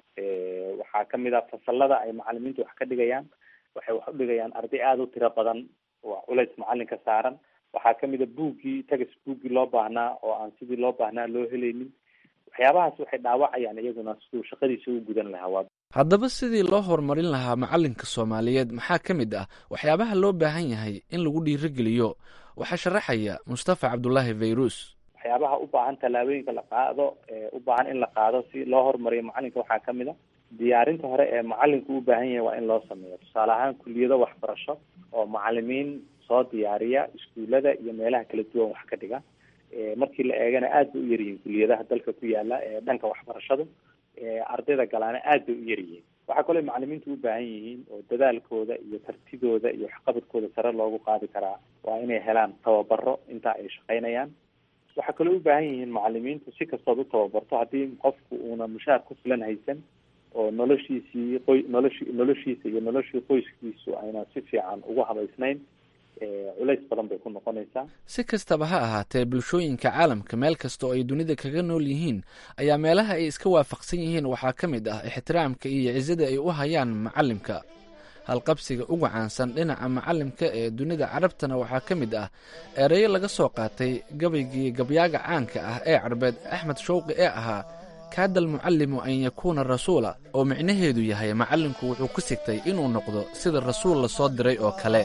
waxaa kamid ah fasalada ay macalimiintu wax ka dhigayaan waxay wax u dhigayaan arday aada u tiro badan waa culays macalinka saaran waxaa kamid a buuggii tagas buuggii loo baahnaa oo aan sidii loo baahnaa loo helaynin waxyaabahaas waxay dhaawacayaan iyaguna siduu shaqadiisa u gudan lahaa waa haddaba sidii loo horumarin lahaa macalinka soomaaliyeed maxaa ka mid ah waxyaabaha loo baahan yahay in lagu dhiirigeliyo waxaa sharaxaya mustafa cabdulaahi fayrus waxyaabaha u baahan tallaabooyinka la qaado u baahan in la qaado si loo horumariyo macalinka waxaa kamid a diyaarinta hore ee macalinku u baahan yahay waa in loo sameeyo tusaale ahaan kuliyado waxbarasho oo macalimiin soo diyaariya iskuulada iyo meelaha kala duwan wax ka dhiga markii la eegana aad bay u yaryihiin kuliyadaha dalka ku yaala ee dhanka waxbarashadu ardayda galaana aad bay u yaryihiin waxaa kaloo macalimiintu u baahan yihiin oo dadaalkooda iyo kartidooda iyo waxqabadkooda sare loogu qaadi karaa waa inay helaan tababaro intaa ay shaqaynayaan waxaa kaloo u baahan yihiin macalimiintu si kastood u tababarto haddii qofku uuna mushaar ku filan haysan oo noloshiisii qoy noloshi noloshiisa iyo noloshii qoyskiisu ayna si fiican ugu habaysnayn culays badan bay ku noqonaysaa si kastaba ha ahaatee bulshooyinka caalamka meel kasta oo ay dunida kaga nool yihiin ayaa meelaha ay iska waafaqsan yihiin waxaa ka mid ah ixtiraamka iyo cisada ay u hayaan macalimka halqabsiga ugu caansan dhinaca macalimka ee dunida carabtana waxaa ka mid ah ereyo laga soo qaatay gabaygii gabyaaga caanka ah ee carbeed axmed shawqi ee ahaa kaada almucallimu an yakuuna rasuula oo micnaheedu yahay macallinku wuxuu ku sigtay inuu noqdo sida rasuul la soo diray oo kale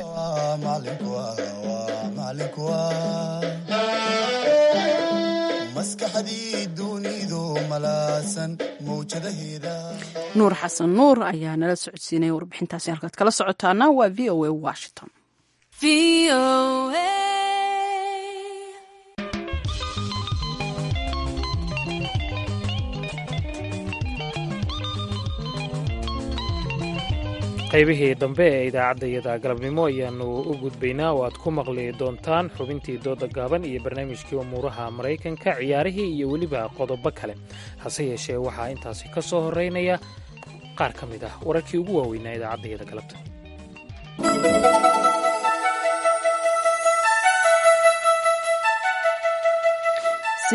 nuur xasan nuur ayaa nala socodsiinaya warbixintaasi halkaad kala socotaana waa v o a washington qaybihii dambe ee idaacaddayada galabnimo ayaannu u gudbaynaa oo aad ku maqli doontaan xubintii dooda gaaban iyo barnaamijkii umuuraha maraykanka ciyaarihii iyo weliba qodobo kale hase yeeshee waxaa intaasi ka soo horreynaya qaar ka mid ah wararkii ugu waaweynaa idaacaddayada galabta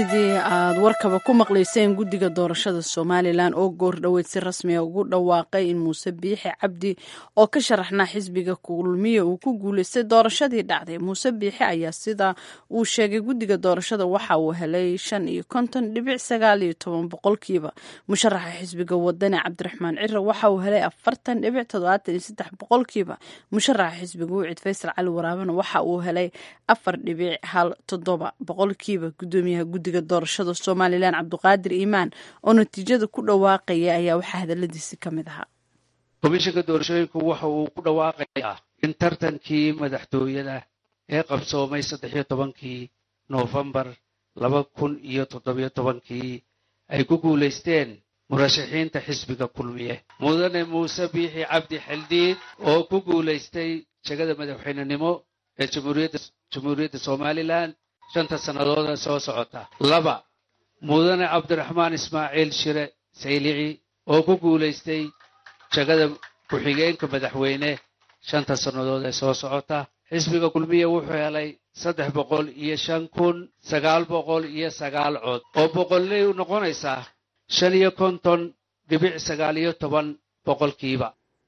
sidii aad warkaba ku maqlayseen guddiga doorashada somalilan oo goor dhoweyd si rasmiga ugu dhawaaqay in muuse biixi cabdi oo ka sharaxnaa xisbiga kulmiye uu ku guuleystay doorashadii dhacday muuse biixi ayaa sida uu sheegay guddiga doorashada waxa uu helay shan iyo konton dhibic sagaal iyo toban boqolkiiba musharaxa xisbiga wadani cabdiraxmaan cira waxa uu helay afartan dhibic toddobaatan iyo saddex boqolkiiba musharaxa xisbiga wucid faysal cali waraabana waxa uu helay afar dhibic hal toddoba boqolkiiba gudoomiyaha guddiga doorashada somalilan cabduqaadir iimaan oo natiijada ku dhawaaqaya ayaa waxaa hadaladiisi ka mid ahaa komishanka doorashooyinku waxa uu ku dhawaaqayaa in tartankii madaxtooyada ee qabsoomay saddexiyo tobankii noofembar laba kun iyo toddobiyo tobankii ay ku guulaysteen murashaxiinta xisbiga kulmiye mudane muuse biixi cabdi xildhiid oo ku guulaystay jegada madaxweynenimo ee jamhuuriyadda somalilan shanta sannadooda soo socota laba mudane cabdiraxmaan ismaaciil shire saylici oo ku guulaystay jegada ku-xigeenka madaxweyne shanta sannadood ee soo socota xisbiga kulmiya wuxuu helay saddex boqol iyo shan kun sagaal boqol iyo sagaal cod oo boqolley u noqonaysaa shan iyo konton dhibic sagaal iyo toban boqolkiiba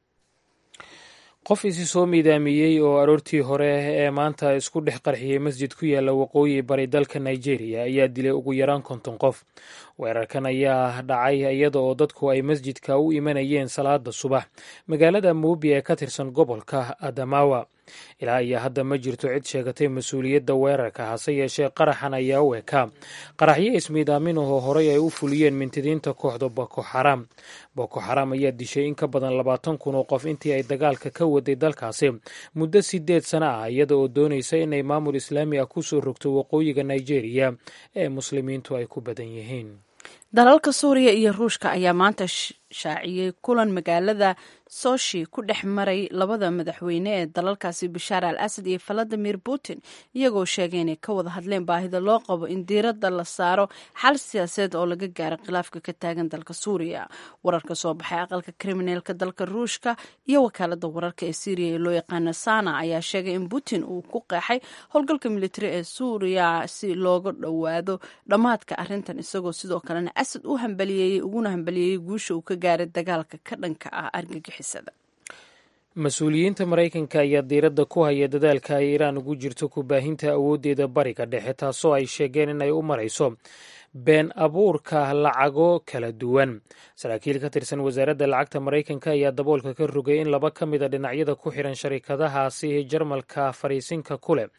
qof isi soo miidaamiyey oo aroortii hore ee maanta isku dhex qarxiyey masjid ku yaalla waqooyi bari dalka nigeria ayaa dilay ugu yaraan konton qof weerarkan ayaa dhacay iyada oo dadku ay masjidka u imanayeen salaada subax magaalada muubi ee ka tirsan gobolka adamawa ilaa iyo hadda ma jirto cid sheegatay mas-uuliyadda weerarka hase yeeshee qaraxan ayaa u ekaa qaraxyo ismiidaamin ahoo horey ay u fuliyeen mintidiinta kooxda boko xaram boko xaram ayaa dishay in ka badan labaatan kun oo qof intii ay dagaalka ka waday dalkaasi muddo sideed sano ah iyada oo doonaysa inay maamul islaami ah kusoo rogto waqooyiga nigeria ee muslimiintu ay ku badan yihiin dalalka suuriya iyo ruushka ayaa maanta shaaciyey kulan magaalada soshi ku dhex maray labada madaxweyne ee dalalkaasi bashaar al asad iyo valadimir putin iyagoo sheegay inay ka wada hadleen baahida loo qabo in diiradda la saaro xal siyaasadeed oo laga gaaro khilaafka ka taagan dalka suuriya wararka soo baxay aqalka kriminaalka dalka ruushka iyo wakaalada wararka ee syriya ee loo yaqaana sana ayaa sheegay in putin uu ku qeexay howlgalka militari ee suuriya si looga dhowaado dhammaadka arrintan isagoo sidoo kalena asad u hambaliyeeyey uguna hambaliyeeyey guusha uu ka gaaray dagaalka ka dhanka ah argagixisada mas-uuliyiinta maraykanka ayaa diiradda ku haya dadaalka ay iiraan ugu jirto ku baahinta awooddeeda bariga dhexe taasoo ay sheegeen inay u marayso been abuurka lacago kala duwan saraakiil ka tirsan wasaaradda lacagta maraykanka ayaa daboolka ka rogay in laba ka mida dhinacyada ku xiran sharikadahaasi jarmalka fariisinka ku leh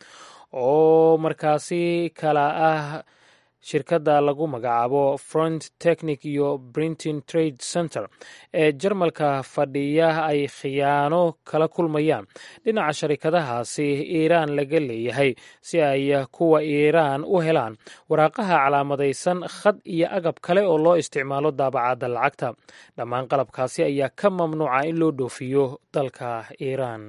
oo markaasi kala ah shirkadda lagu magacaabo front technic iyo brinton trade center ee jarmalka fadhiya ay khiyaano kala kulmayaan dhinaca sharikadahaasi iiraan laga leeyahay si ay kuwa iiraan u helaan waraaqaha calaamadaysan khad iyo agab kale oo loo isticmaalo daabacadda lacagta dhammaan qalabkaasi ayaa ka mamnuuca in loo dhoofiyo dalka iiraan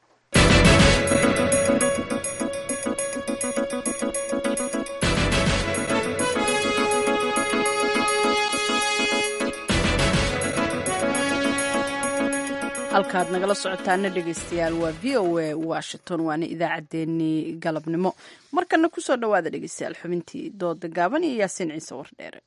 halkaad nagala socotaana dhegeystayaal waa v o a washington waana idaacaddeenii galabnimo markana kusoo dhowaada dhegeystayaal xubintii dooda gaaban iyo yaasiin ciise wardheere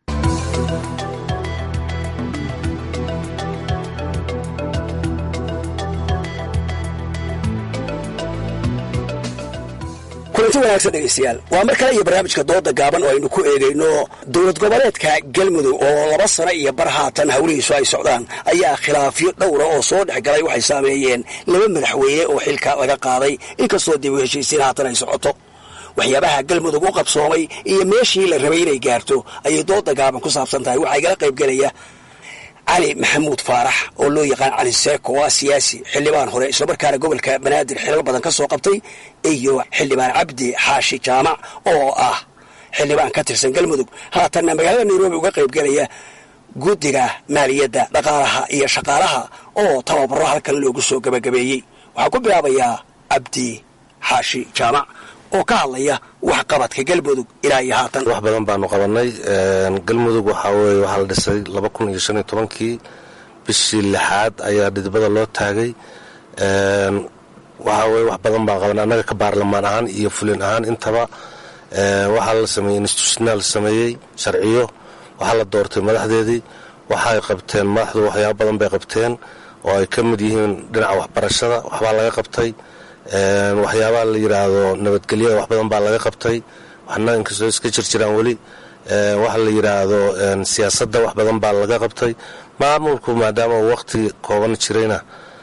kulanti wanaagsan dhegaystayaal waa mar kale iyo barnaamijka dooda gaaban oo aynu ku eegayno dowlad goboleedka galmudug oo laba sano iyo bar haatan hawlihiisu ay socdaan ayaa khilaafyo dhowra oo soo dhex galay waxay saameeyeen laba madaxweyne oo xilka laga qaaday inkastoo dib u heshiisiin haatan ay socoto waxyaabaha galmudug u qabsoomay iyo meeshii la rabay inay gaarto ayay dooda gaaban ku saabsan tahay waxaa igala qaybgelaya cali maxamuud faarax oo loo yaqaan cali seeko waa siyaasi xildhibaan hore islamarkaana gobolka banaadir xilal badan ka soo qabtay iyo xildhibaan cabdi xaashi jaamac oo ah xildhibaan ka tirsan galmudug haatanna magaalada nairobi uga qaybgelaya guddiga maaliyadda dhaqaalaha iyo shaqaalaha oo tababaro halkan loogu soo gabagabeeyey waxaan ku bilaabayaa cabdi xaashi jaamac oo ka hadlaya wax qabadka galmudug ilaa iyo haatan wax badan baanu qabanay galmudug waxaa weye waxaa la dhisay laba kun iyo shan iyo tobankii bishii lixaad ayaa dhidibada loo taagay waxaa weye wax badan baan qabanay annaga ka baarlamaan ahaan iyo fulin ahaan intaba waxaa la sameeyey institutional sameeyey sharciyo waxaa la doortay madaxdeedii waxay qabteen madaxdu waxyaaba badan bay qabteen oo ay ka mid yihiin dhinaca waxbarashada waxbaa laga qabtay waxyaabaha la yidhaahdo nabadgelyada wax badan baa laga qabtay waxna inkastoo iska jirjiraan weli waxa la yidhaahdo siyaasadda wax badan baa laga qabtay maamulku maadaama uu waqti kooban jirayna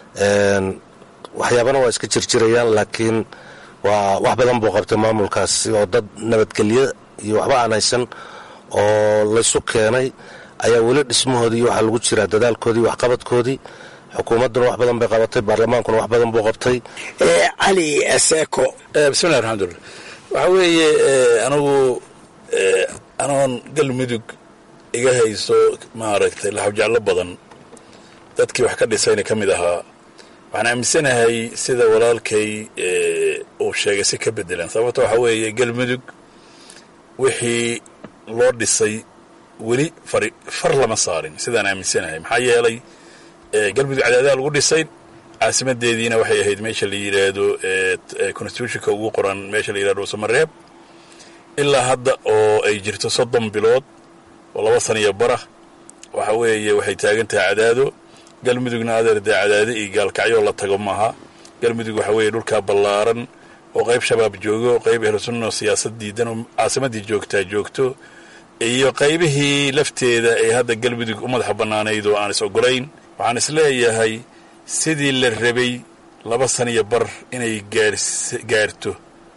waxyaabana waa iska jirjirayaan laakiin waa wax badan buu qabtay maamulkaas oo dad nabadgelyo iyo waxba aan haysan oo laysu keenay ayaa weli dhismahoodii iyo waxaa lagu jiraa dadaalkoodii waxqabadkoodii xukuumadduna wax badan bay qabatay baarlamaankuna wax badan buu qabtay cali seeko bismillahi raxmatulla waxaa weeye anigu anoon galmudug iga hayso maaragtay laxawjeclo badan dadkii wax ka dhisayna ka mid ahaa waxaan aaminsanahay sida walaalkay uu sheegay si ka bedelan sababto waxaa weeye galmudug wixii loo dhisay weli fari far lama saarin sidaan aaminsanahay maxaa yeelay galmudug cadaadaha lagu dhisay caasimadeediina waxay ahayd meesha la yidhaahdo constitutionka ugu qoran meesha la yidhahdo samareeb ilaa hadda oo ay jirto soddon bilood oo laba saniyo bara waxa weeye waxay taagan tahay cadaado galmudugna adeer dee cadaado iyo gaalkacyoo la tago maaha galmudug waxa weeye dhulkaa ballaaran oo qayb shabaab joogo oo qayb ehlusunno siyaasad diidan oo caasimaddii joogtaa joogto iyo qaybihii lafteeda ee hadda galmudug u madaxa bannaanayd oo aan is ogolayn waxaan is leeyahay sidii la rabay laba saniyo bar inay gaarto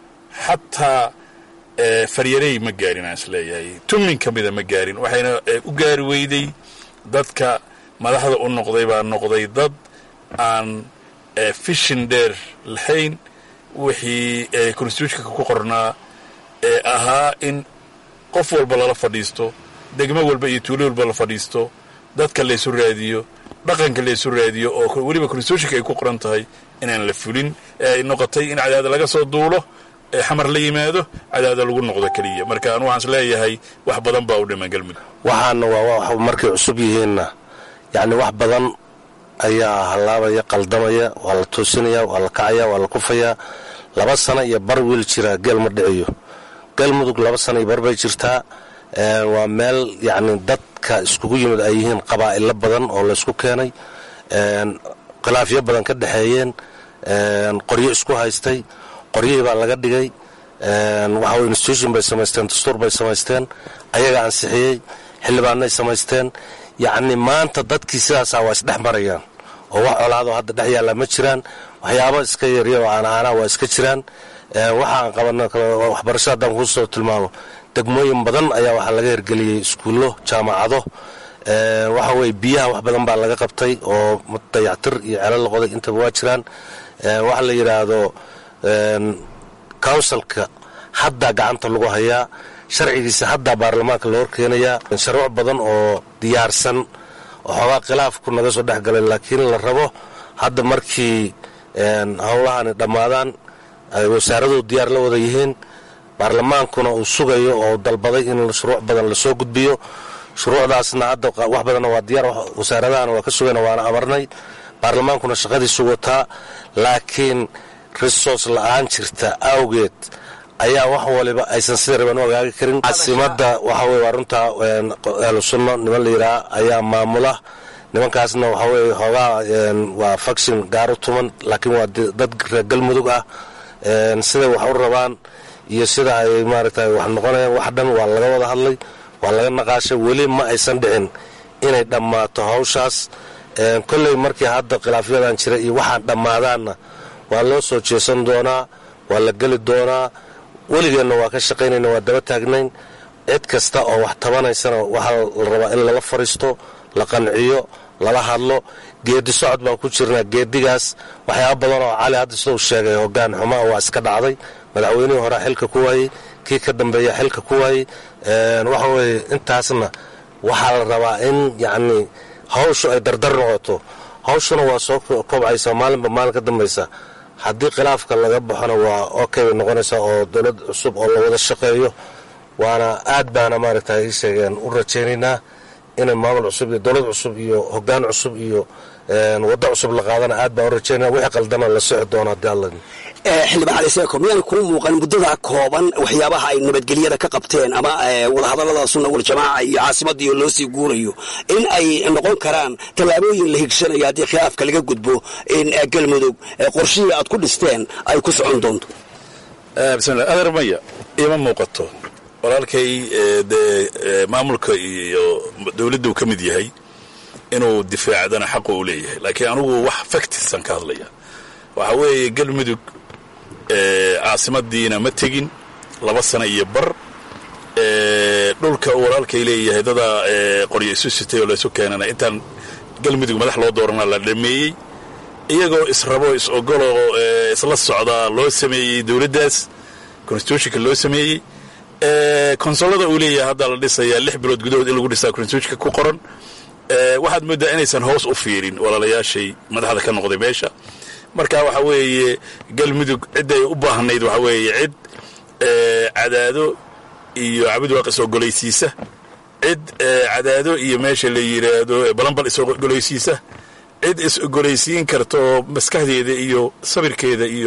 xataa faryarey ma gaarin aan is leeyahay tumin ka mida ma gaarin waxayna u gaari weyday dadka madaxda u noqday baa noqday dad aan fishin dheer lahayn wixii constitutionka ku qornaa ee ahaa in qof walba lala fadhiisto degmo walba iyo tuulo walba la fadhiisto dadka laysu raadiyo dhaqanka laysu raadiyo oo weliba constitutionka ay ku qoran tahay inaan la fulin ee ay noqotay in cadaada laga soo duulo ee xamar la yimaado cadaada lagu noqdo keliya marka anu waxaan is leeyahay wax badan baa u dhiman galmudug waxaana waa markay cusub yihiinna yacni wax badan ayaa hallaabaya qaldamaya waa la toosinaya waa la kacaya waa la kufayaa laba sano iyo bar wiil jiraa geel ma dhiciyo galmudug laba sano iyo bar bay jirtaa waa meel yacni dadka iskugu yimid ay yihiin qabaa'ilo badan oo laysku keenay khilaafyo badan ka dhexeeyeen qoryo isku haystay qoryihii baa laga dhigay waxa weye institution bay samaysteen dastuur bay samaysteen ayaga ansixiyey xildhibaanay samaysteen yacni maanta dadkii sidaasaa waa isdhex marayaan oo wax colaadoo hadda dhex yaallaa ma jiraan waxyaabo iska yarya oo aanaanaa waa iska jiraan waxaan qabana waxbarasho haddaan kuu soo tilmaamo degmooyin badan ayaa waxaa laga hirgeliyey iskuullo jaamacado waxa weye biyaha wax badan baa laga qabtay oo dayactir iyo celo la qoday intaba waa jiraan waxa la yidhaahdo counsilka haddaa gacanta lagu hayaa sharcigiisa haddaa baarlamaanka la horkeenayaa sharwac badan oo diyaarsan oo xoogaa khilaafku naga soo dhex galay laakiin la rabo hadda markii howlahani dhammaadaan ay wasaaraduhu diyaar la wada yihiin baarlamaankuna uu sugayo oo dalbaday in shuruuc badan lasoo gudbiyo shuruucdaasna hadda wax badanna waa diyaar wasaaradahana waa ka sugayna waana amarnay baarlamaankuna shaqadiisu wataa laakiin resource la-aan jirta awgeed ayaa wax waliba aysan sida raban u agaagi karin caasimada waxa weye waa runtaa ahlu sunno niman la yidhaha ayaa maamula nimankaasna waxa weye hoogaa waa faction gaaru tuman laakiin waa dad reer galmudug ah siday wax u rabaan iyo sida ay maaragtay wax noqonayaan wax dhan waa laga wada hadlay waa laga naqaashay weli ma aysan dhicin inay dhammaato hawshaas kolley markii hadda khilaafyadan jira iyo waxaan dhammaadaanna waa loo soo jeesan doonaa waa la geli doonaa weligeenna waa ka shaqaynayna waa daba taagnayn cid kasta oo wax tabanaysana waxaa la rabaa in lala fariisto la qanciyo lala hadlo geedi socod baan ku jirnaa geedigaas waxyaaba badan oo cali hadda sidau sheegay hogaan xumaa waa iska dhacday madaxweynihii hore xilka ku waayey kii ka dambeeya xilka ku waayey waxa weye intaasna waxaa la rabaa in yacni hawshu ay dardar noqoto hawshuna waa soo kobcaysa maalinba maalin ka dambaysa haddii khilaafka laga baxona waa okay bay noqonaysaa oo dowlad cusub oo la wada shaqeeyo waana aad baana maaragta ii sheegeen u rajaynaynaa inay maamul cusub iyo dowlad cusub iyo hogaan cusub iyo waddo cusub la qaadana aad baan u rajaynaya wixii qaldana la soci doona haddii alla xildhibaan cali seeko miyaan kuu muuqan muddada kooban waxyaabaha ay nabadgelyada ka qabteen ama wadahadallada sunna waljamaaca iyo caasimadda iyo loo sii guurayo in ay noqon karaan tallaabooyin la higsanayo haddii khilaafka laga gudbo in galmudug qorshihii aad ku dhisteen ay ku socon doonto bismillah adeer maya ima muuqato walaalkay dee maamulka iyo dowladdu ka mid yahay inuu difaacdana xaqu u leeyahay laakiin anugu wax faktisan ka hadlaya waxa weeye galmudug caasimadiina ma tegin laba sano iyo bar dhulka uu walaalkay leeyahay dadaa qoryo isu sitay oo laysu keenana intaan galmudug madax loo doorana la dhameeyey iyagoo israbo is ogoloo isla socdaa loo sameeyey dowladdaas constitutionka loo sameeyey konsolada uu leeyahay hadda la dhisayaa lix bilood gudahood in lagu dhisaa constitutionka ku qoran waxaad mooddaa inaysan hoos u fiirin walaalayaashay madaxda ka noqday meesha marka waxa weeye galmudug cidday u baahnayd waxa weeye cid cadaado iyo cabudwaaq is-ogolaysiisa cid cadaado iyo meesha la yidhaahdo balambal is-ogolaysiisa cid is-ogolaysiin karta oo maskaxdeeda iyo sabirkeeda iyo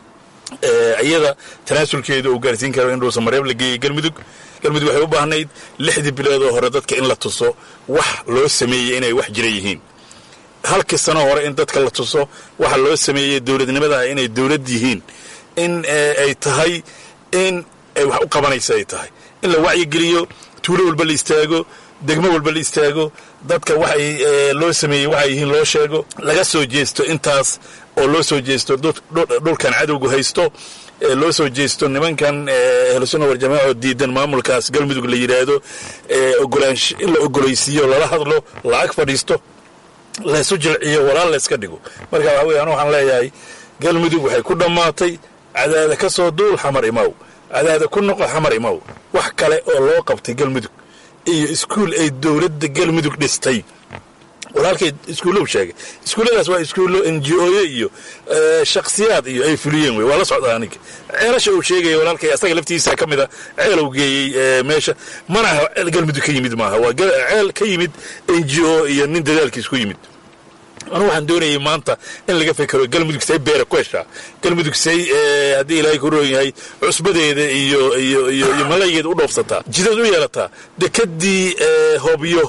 iyada tanaasulkeeda uu gaarsiin karo in dhuusa mareeb la geeyey galmudug galmudug waxay u baahnayd lixdii biloodoo hore dadka in la tuso wax loo sameeyey inay wax jira yihiin halkii sano hore in dadka la tuso waxa loo sameeyey dowladnimadaha inay dowlad yihiin in ay tahay in ay wax u qabanaysa ay tahay in la wacyigeliyo tuulo walba la istaago degmo walba la istaago dadka waxay loo sameeyey waxay yihiin loo sheego laga soo jeesto intaas oo loo soo jeesto dhulkan cadowgu haysto loo soo jeesto nimankan ahlusunna warjamaaca oo diidan maamulkaas galmudug la yidhaahdo ogolaansh in la ogolaysiiyo lala hadlo lacag fadhiisto laysu jilciyo walaal layska dhigo marka waxa weye anu waxaan leeyahay galmudug waxay ku dhammaatay cadaada ka soo duul xamar imaw cadaada ku noqo xamar imaw wax kale oo loo qabtay galmudug iyo iskuul ay dowladda galmudug dhistay walaalkay iskuullow sheegay iskuulladaas waa iskuullo n g oyo iyo shakhsiyaad iyo ay fuliyeen wey waa la socdaa aniga ceelasha uu sheegaya walaalkay asaga laftiisa ka mida ceelow geeyey meesha mana aha ceel galmudug ka yimid maaha waa ceel ka yimid n g o iyo nin dadaalkiis ku yimid anu waxaan doonayay maanta in laga fekero galmudug say beera ku heshaa galmudug say haddii ilaahay ku roon yahay cusbadeeda iyo iyo iyo iyo malaygeeda u dhoofsataa jidad u yeelataa dekadii hobyo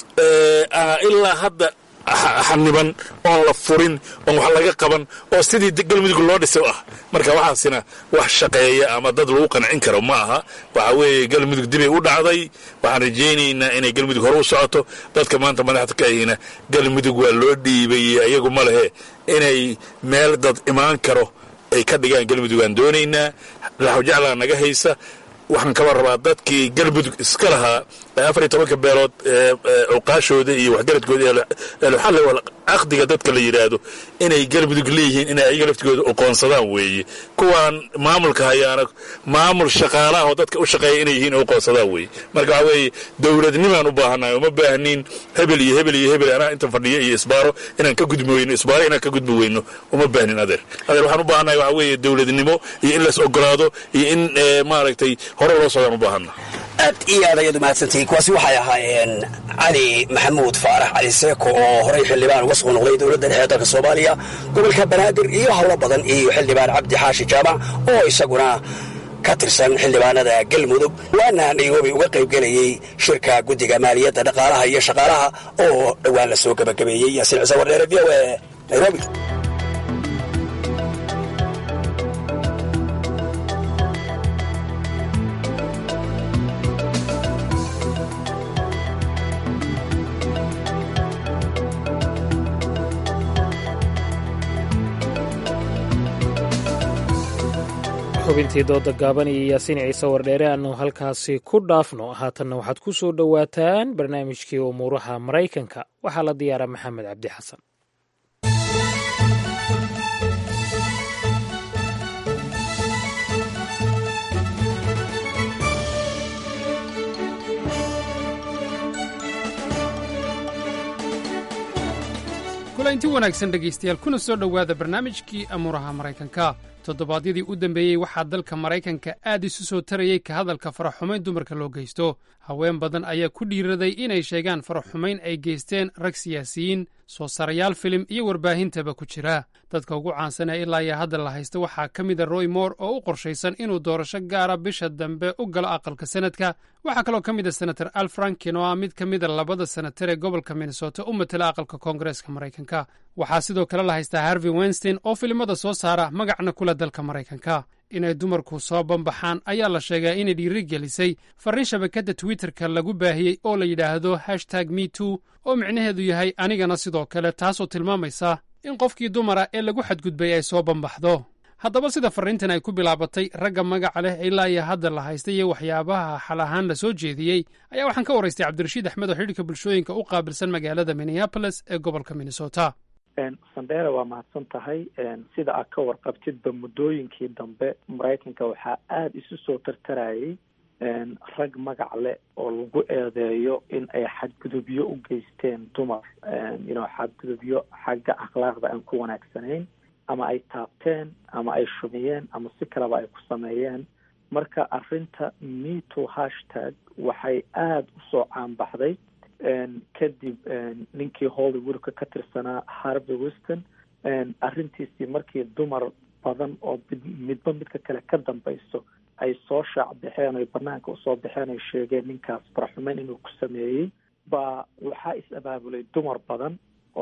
ilaa hadda xaniban oon la furin oon wax laga qaban oo sidii galmudug loo dhisay ah marka waxaasina wax shaqeeya ama dad lagu qancin karo ma aha waxa weeye galmudug dibay u dhacday waxaan rajaynaynaa inay galmudug hore u socoto dadka maanta madaxda ka ahina galmudug waa loo dhiibay iyagu ma lehe inay meel dad imaan karo ay ka dhigaan galmudug aan doonaynaa laxwjaclaa naga haysa waxaan kaba rabaa dadkii galmudug iska lahaa afar iyo tobanka beelood cuqaashooda iyo waxgaradkooda eluxal caqdiga dadka la yidhaahdo inay galmudug leeyihiin inay ayaga laftigooda oqoonsadaan weeye kuwaan maamulka hayaana maamul shaqaalaha oo dadka u shaqeeya inay yihiin oqoonsadaan weeye marka waxaa weeye dowladnimaan u baahannahay uma baahniin hebel iyo hebel iyo hebel anaa inta fadhiya iyo isbaaro inaan ka gudbi weyno isbaaro inaan ka gudbi weyno uma baahnin adeer adeer waxaan u baahannahay waxaa weeye dowladnimo iyo in lays ogolaado iyo in maaragtay hore loo socdaan u baahanna aad iyo aad ayaad umahadsantihiin kuwaasi waxay ahaayeen cali maxamuud faarax cali seeko oo horey xildhibaan uga soo noqday dowladda dhexe ee dalka soomaaliya gobolka banaadir iyo howlo badan iyo xildhibaan cabdi xaashi jaamac oo isaguna ka tirsan xildhibaanada galmudug waana nairobi uga qaybgelayey shirka guddiga maaliyadda dhaqaalaha iyo shaqaalaha oo dhowaan la soo gebagabeeyey yaasiin cise wardheere v o e nairobi xubintii dooda gaaban iyo yaasiin ciise wardheere aanu halkaasi ku dhaafno haatanna waxaad ku soo dhowaataan barnaamijkii umuuraha maraykanka waxaa la diyaaraa maxamed cabdi xasan kulanti wanaagsan dhegaystayaal kuna soo dhowaada barnaamijkii amuuraha maraykanka toddobaadyadii u dambeeyey waxaa dalka maraykanka aad isu soo tarayey ka hadalka faraxumayn dumarka loo geysto haween badan ayaa ku dhiiraday inay sheegaan faraxumayn ay geysteen rag siyaasiyiin soo sarayaal filim iyo warbaahintaba ku jira dadka ugu caansan ee ilaa iyo hadda la haysta waxaa ka mida roy moore oo u qorshaysan inuu doorasho gaara bisha dambe u galo aqalka senadka waxaa kaloo ka mid a senator al franken oo ah mid ka mida labada senatar ee gobolka minnesota u matela aqalka koongareeska maraykanka waxaa sidoo kale la haystaa harvey wenstein oo filimada soo saara magacna kula dalka maraykanka inay dumarku soo bambaxaan ayaa la sheegaa inay dhiiri gelisay farriin shabakadda twitterka lagu baahiyey oo la yidhaahdo hashtag me too oo micnaheedu yahay anigana sidoo kale taasoo tilmaamaysa in qofkii dumara ee lagu xadgudbay ay soo bambaxdo haddaba sida farriintan ay ku bilaabatay ragga magaca leh ilaa iyo hadda la haystay iyo waxyaabaha xal ahaan la soo jeediyey ayaa waxaan ka waraystay cabdirashiid axmed oo xidhiirka bulshooyinka u qaabilsan magaalada minneabolis ee gobolka minnesota sandera waa mahadsan tahay sida aad ka warqabtidba muddooyinkii dambe maraykanka waxaa aada isu soo tartarayay rag magac leh oo lagu eedeeyo in ay xadgudubyo u geysteen dumar ino xadgudubyo xagga akhlaaqda aan ku wanaagsanayn ama ay taabteen ama ay shumiyeen ama si kaleba ay ku sameeyeen marka arrinta meto hashtag waxay aada usoo caanbaxday kadib ninkii hollywoodka ka tirsanaa harvey weston arrintiisii markii dumar badan oo midba midka kale ka dambayso ay soo shaac baxeen oy banaanka usoo baxeen oy sheegeen ninkaas faraxumeyn inuu ku sameeyey baa waxaa is abaabulay dumar badan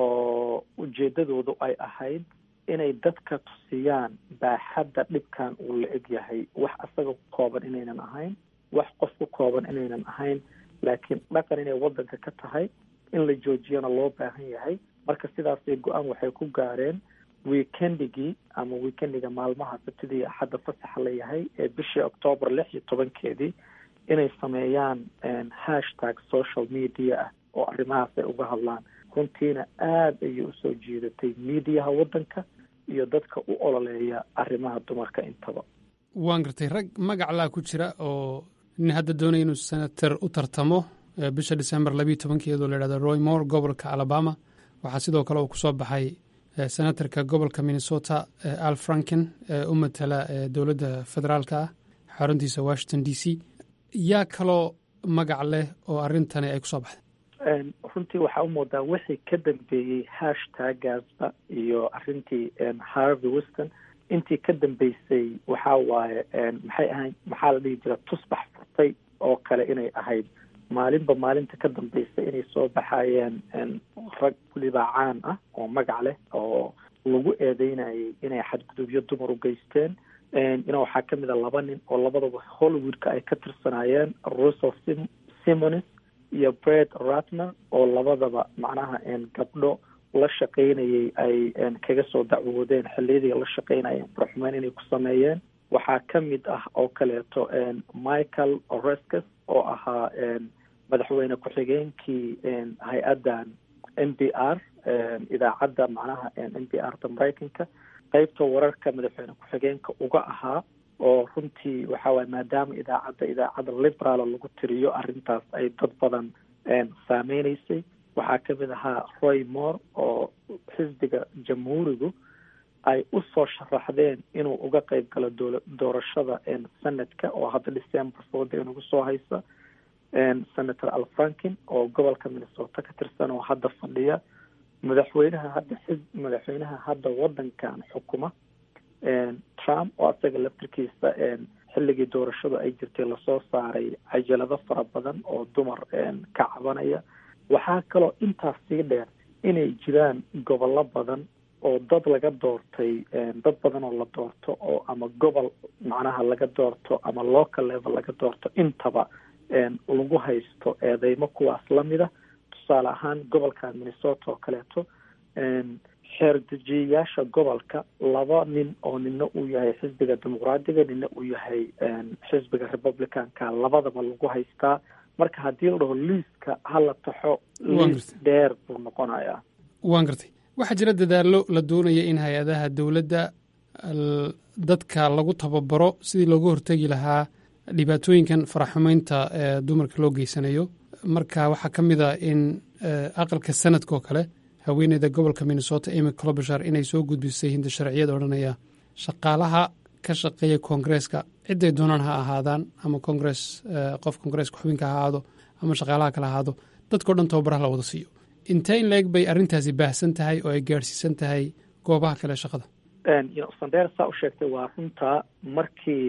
oo ujeedadoodu ay ahayd inay dadka tusiyaan baaxadda dhibkan uu la eg yahay wax asaga ku kooban inaynan ahayn wax qof ku kooban inaynan ahayn laakiin dhaqan inay waddanka ka tahay in la joojiyana loo baahan yahay marka sidaasay go-aan waxay ku gaareen weekendigii ama weekendiga maalmaha sabtidii axadda fasaxa la yahay ee bishii octoobar lix iyo tobankeedii inay sameeyaan hashtag social media ah oo arrimahaas ay uga hadlaan runtiina aada ayay usoo jiidatay mediaha waddanka iyo dadka u ololeeya arrimaha dumarka intaba waan gartay rag magaclaa ku jira oo nin hadda doonaya inuu senator u tartamo bisha december labiiyo tobankeedoo la yhahdo roy moore gobolka alabama waxaa sidoo kale uu kusoo baxay senatorka gobolka minnesota al franken ee u matala dowladda federaalka ah xaruntiisa washington d c yaa kaloo magac leh oo arrintani ay kusoo baxday runtii waxaa u moodaa wixii ka dambeeyey hashtaggaasba iyo arrintii harvey weston intii ka dambeysay waxaa waaye maxay ahayn maxaa la dhihi jira tusbax furtay oo kale inay ahayd maalinba maalinta ka dambeysay inay soo baxayeen rag weliba caan ah oo magac leh oo lagu eedeynayay inay xadgudubyo dumar u geysteen ina waxaa kamid a laba nin oo labadaba hollywoodka ay ka tirsanaayeen russell simonis iyo bred ratner oo labadaba macnaha gabdho la shaqaynayay ay kaga soo dacwoodeen xilliyadii la shaqaynayeen faraxumeyn inay ku sameeyeen waxaa ka mid ah oo kaleeto michael oreskes oo ahaa madaxweyne ku-xigeenkii hay-addan n b r idaacadda macnaha n b r da maraykanka qeybta wararka madaxweyne ku-xigeenka uga ahaa oo runtii waxa waye maadaama idaacadda idaacadda liberaala lagu tiriyo arrintaas ay dad badan saameyneysay waxaa kamid ahaa roy moore oo xisbiga jamhuurigu ay usoo sharaxdeen inuu uga qeyb galo doola doorashada sanadka oo hadda december fooda inugu soo haysa senator al franken oo gobolka minnesota ka tirsan oo hadda fadhiya madaxweynaha hadda xis madaxweynaha hadda wadankan xukuma trump oo asaga laftirkiisa xilligii doorashadu ay jirtay lasoo saaray cajalado fara badan oo dumar ka cabanaya waxaa kaloo intaas sii dheer inay jiraan gobollo badan oo dad laga doortay dad badan oo la doorto oo ama gobol macnaha laga doorto ama local level laga doorto intaba lagu haysto eedeymo kuwaas lamida tusaale ahaan gobolka minnesota oo kaleeto xeerdejiyayaasha gobolka laba nin oo nina uu yahay xisbiga dimuqraadiga nina uu yahay xisbiga republicanka labadaba lagu haystaa marka haddii la dhaho liiska hala taxo liis dheer buu noqonayaa waan gartay waxaa jira dadaallo la doonaya in hay-adaha dowladda dadka lagu tababaro sidii looga hortegi lahaa dhibaatooyinkan faraxumeynta ee dumarka loo geysanayo marka waxaa ka mid a in aqalka sanadka oo kale haweeneyda gobolka minnesota emy clobashar inay soo gudbisay hinda sharciyada odhanaya shaqaalaha ka shaqeeya koongreeska ciday doonaan ha ahaadaan ama kongres qof koongreeska xubinka ha ahaado ama shaqaalaha kale ahaado dadkao dhan tababaraha la wada siiyo intee in leeg bay arrintaasi baahsan tahay oo ay gaadhsiisan tahay goobaha kale shaqada sandheer saa u sheegtay waa runta markii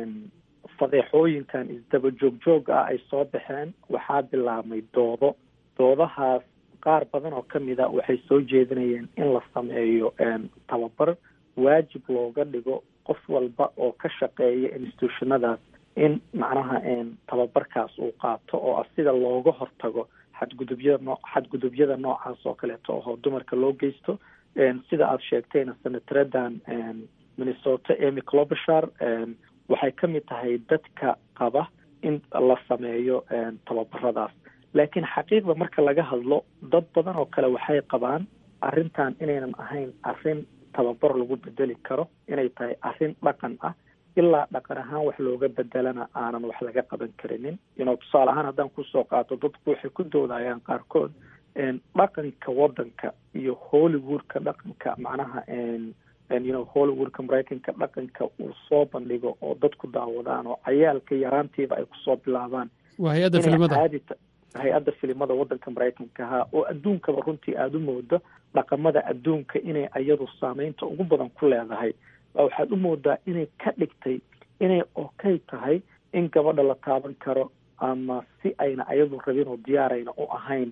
fadeexooyinkan isdaba joog joog ah ay soo baxeen waxaa bilaabmay doodo doodahaas qaar badan oo kamid a waxay soo jeedinayeen in la sameeyo tababar waajib looga dhigo qof walba oo ka shaqeeya institutionadaas in macnaha tababarkaas uu qaato oo ah sida looga hortago xadgudubyada noo xadgudubyada noocaas oo kaleeto oo dumarka loo geysto sida aada sheegtayna senataradan minnesota emy clobashar waxay ka mid tahay dadka qaba in la sameeyo tababaradaas laakiin xaqiiqda marka laga hadlo dad badan oo kale waxay qabaan arrintan inaynan ahayn arrin tababar lagu bedeli karo inay tahay arrin dhaqan ah ilaa dhaqan ahaan wax looga bedelana aanan wax laga qaban karinin ino tusaale ahaan haddaan kusoo qaato dadku waxay ku doodayaan qaarkood dhaqanka wadanka iyo hollywoodka dhaqanka macnaha you hollywoodka maraykanka dhaqanka uu soo bandhigo oo dadku daawadaan oo cayaalka yaraantiiba ay kusoo bilaabaan waa hay-adda filimada hay-adda filimada wadanka maraykanka ahaa oo adduunkaba runtii aada u moodo dhaqamada adduunka inay ayadu saameynta ugu badan ku leedahay baa waxaad u moodaa inay ka dhigtay inay okay tahay in gabadha la taaban karo ama si ayna ayadu rabin oo diyaarayna u ahayn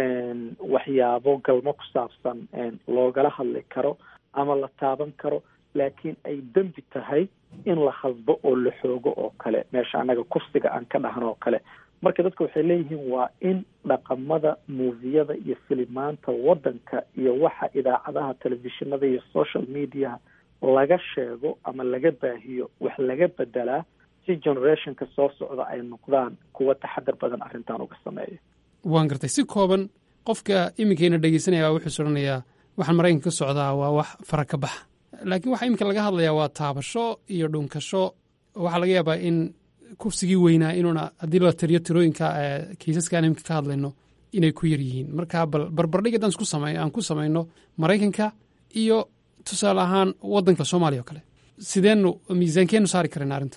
waxyaabo galmo ku saabsan loogala hadli karo ama la taaban karo laakiin ay dembi tahay in la hasbo oo la xoogo oo kale meesha annaga kursiga aan ka dhahan oo kale marka dadka waxay leeyihiin waa in dhaqamada muufiyada iyo filimaanta wadanka iyo waxa idaacadaha telefishinada iyo social mediaha laga sheego ama laga baahiyo wax laga bedelaa si generationka soo socda ay noqdaan kuwa taxadar badan arrintan uga sameeya waan gartay si kooban qofka iminkayna dhegeysanaya wuxuu soranayaa waxaan maraykanka ka socdaa waa wax fara ka baxa laakiin waxa iminka laga hadlayaa waa taabasho iyo dhunkasho waxaa laga yaabaa in kursigii weynaa inuuna haddii la tiriyo tirooyinka kiisaskaan iminka ka hadlayno inay ku yar yihiin marka bal barbardhig haddaan isku samey aan ku samayno maraykanka iyo tusaale ahaan waddanka soomaaliya oo kale sideenu miisaankeenu saari karayna arrintan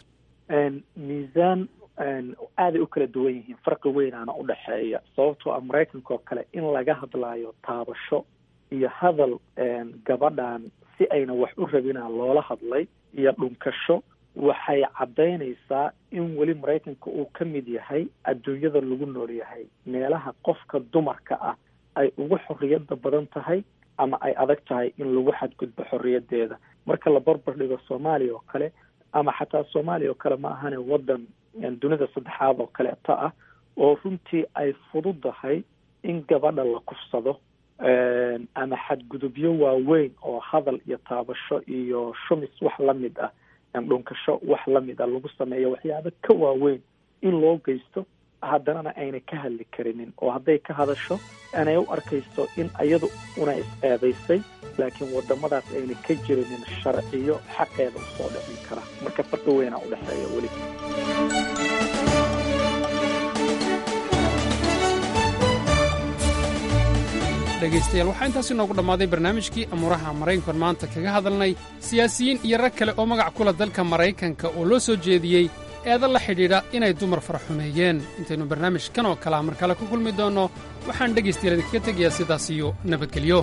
miisaan aaday u kala duwan yihiin farqi weynaana u dhexeeya sababtoo ah maraykanka oo kale in laga hadlaayo taabasho iyo hadal gabadhan si ayna wax u rabinaa loola hadlay iyo dhunkasho waxay caddaynaysaa in weli maraykanka uu ka mid yahay adduunyada lagu nool yahay meelaha qofka dumarka ah ay ugu xorriyadda badan tahay ama ay adag tahay in lagu xadgudbo xorriyaddeeda marka la barbar dhigo soomaaliya oo kale ama xataa soomaaliya oo kale ma ahane waddan dunida saddexaad oo kaleeto ah oo runtii ay fududahay in gabadha la kufsado ama xadgudubyo waaweyn oo hadal iyo taabasho iyo shumis wax la mid ah dhunkasho wax la mid ah lagu sameeyo waxyaabo ka waaweyn in loo geysto haddanana ayna ka hadli karinin oo hadday ka hadasho anay u arkayso in iyadu una is-eedaysay laakiin wadamadaas ayna ka jirinin sharciyo xaqeeda usoo dhicin kara marka farqi weynaa u dhexeeya weli dhegaystayaal waxaa intaasi noogu dhammaaday barnaamijkii amuuraha maraykankan maanta kaga hadalnay siyaasiyiin iyo rag kale oo magac kula dalka maraykanka oo loo soo jeediyey eedan la xidhiidha inay dumar faraxumeeyeen intaynu barnaamijkan oo kalea mar kale ku kulmi doonno waxaan dhegaystayaal idinkaga tegayaa sidaas iyo nabadgelyo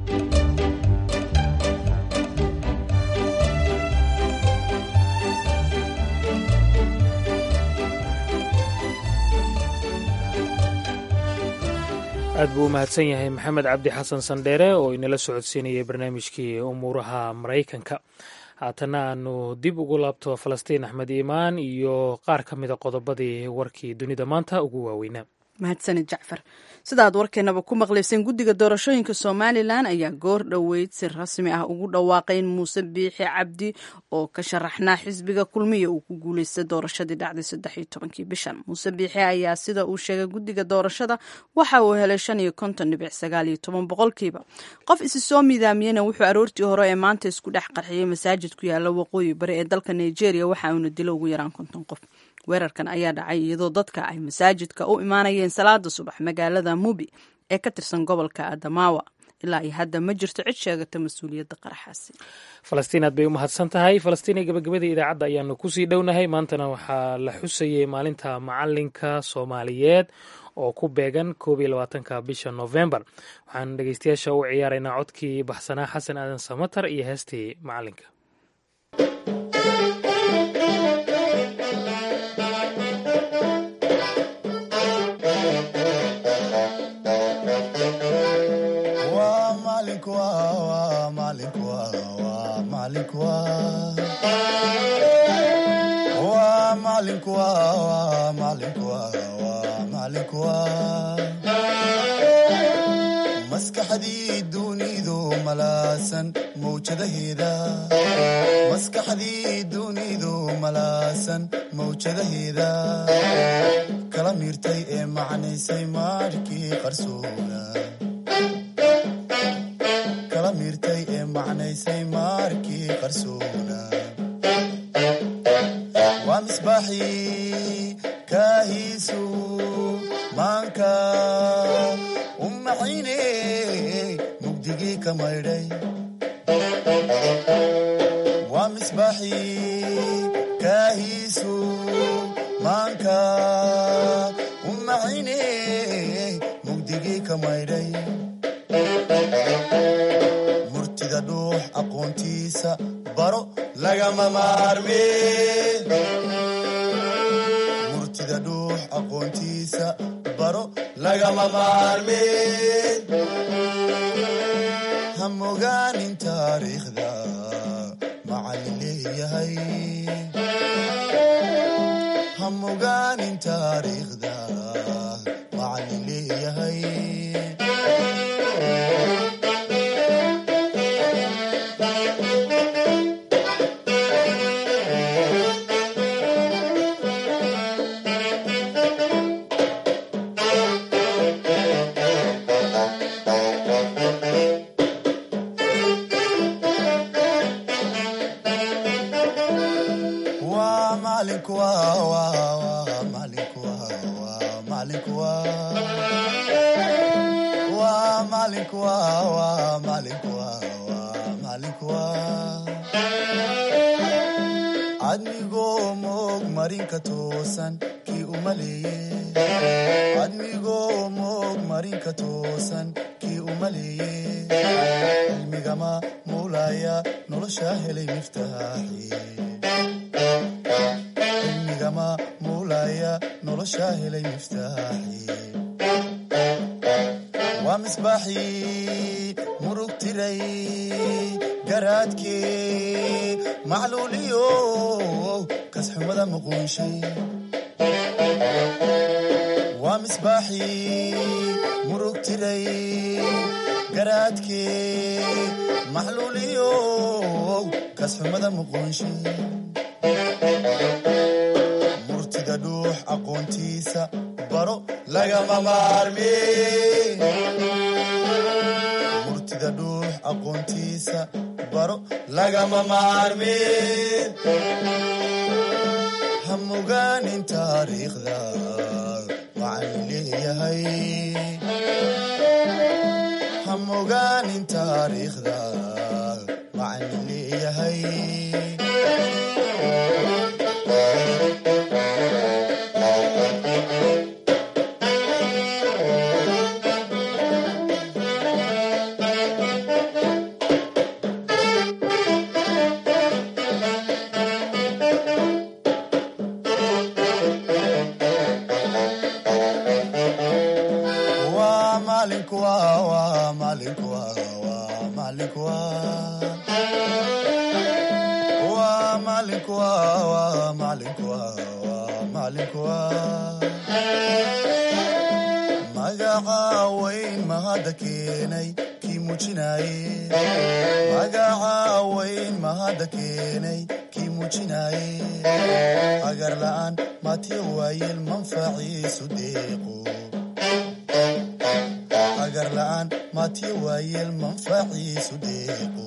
aad buu u mahadsan yahay maxamed cabdi xasan sandheere oo inala socodsiinayay barnaamijkii umuuraha maraykanka haatana aanu dib ugu laabto falastiin axmed iimaan iyo qaar ka mida qodobadii warkii dunida maanta ugu waaweynaa mahadsanid jacfar sida aad warkeenaba ku maqlayseen guddiga doorashooyinka somalilan ayaa goor dhoweyd si rasmi ah ugu dhawaaqay in muuse biixi cabdi oo ka sharaxnaa xisbiga kulmiya uu ku guuleystay doorashadii dhacday saddex iyo tobankii bishan muuse biixi ayaa sida uu sheegay guddiga doorashada waxa uu helay shan iyo konton dhibic sagaal iyo toban boqolkiiba qof isi soo midaamiyena wuxuu aroortii hore ee maanta isku dhex qarxiyey masaajid ku yaala waqooyi bari ee dalka nigeria waxa uuna dilo ugu yaraan konton qof weerarkan ayaa dhacay iyadoo dadka ay masaajidka u imaanayeen salaada subax magaalada mubi ee ka tirsan gobolka adamawa ilaa iyo hadda ma jirto cid sheegata mas-uuliyadda qaraxaasi falastiin aad bay u mahadsan tahay falastiin ee gabagabadii idaacadda ayaanu kusii dhownahay maantana waxaa la xusayay maalinta macalinka soomaaliyeed oo ku beegan koob iyo labaatanka bisha novembar waxaan dhegeystayaasha u ciyaaraynaa codkii baxsanaa xasan aadan samatar iyo heestii macalinka maskaxdii dunidu malaasan mawjadaheeda maskaxdii dunidu malaasan mawjadaheeda kala miirtay ee macnaysay maarhkii qarsoona kala miirtay ee macnaysay maarkii qarsoona waa misbaaxii kaahiisu maanka u maxayne mugdigii ka maydhay waa misbaaxii kaahiisu maanka u maxayne mugdigii ka maydhay murtida dhuux aqoontiisa baro lagama maarme murtida dhuux aqoontiisa baro lagama maarme ha mogaanin taariikhda macallin leeyahay ha mogaanin taariikhda macallin leeyahay waa macalinku waa waa waa macalinku waa waa macalinku waa waa macalinku waa waa macalinku waa waa macalinku waa admigoo moog marinka toosan kii u maleeye admigoo moog marinka toosan kii u maleeye cilmigama muulaya nolosha helay miftaaxi cilmigama muulaya nolosha helay miftaaxi waa misbaaxii murug tiray garaadkee macluuliyo kasxumada muquunshay waa misbaaxii murug tiray garaadkee macluuliyo kasxumada muquunshay murtida dhuux aqoontiisa baro lagama maarme murtida dhuux aqoontiisa baro lagama maarme ha mogaanin taariikhda macallin leeyahay ha mogaanin taariikhda macallin leeyahay waa macalinku waa waa macalinku waa waa macalinku waa waa macalinku waa waa macalinku waa waa macalinku waa magaca weyn mahadda keenay kii muujinaaye magaca weyn mahadda keenay kii muujinaaye agar la'aan matiyo waayeel manfaciisu deeqo agar la'aan matiyo waayeel manfaciisu deeqo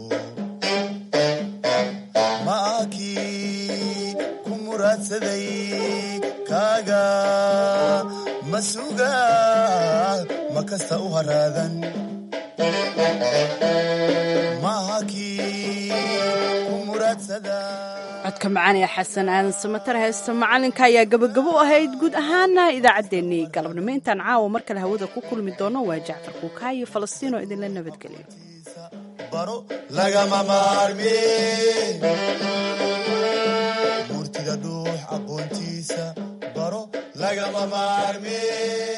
ma ah kii ku muraadsaday kaaga ma suga ma kasta u haraadan maaha kii ku muraadsada codka macaan ee xasan aadan samatar heesta macalinka ayaa gabagabo u ahayd guud ahaana idaacaddeenii galabnimo intaan caawa mar kale hawada ku kulmi doono waa jacfar kuukaa iyo falastiinoo idinla nabadgeliyo baro lagama maarmeen murtida dhuux aqoontiisa baro lagama maarmeen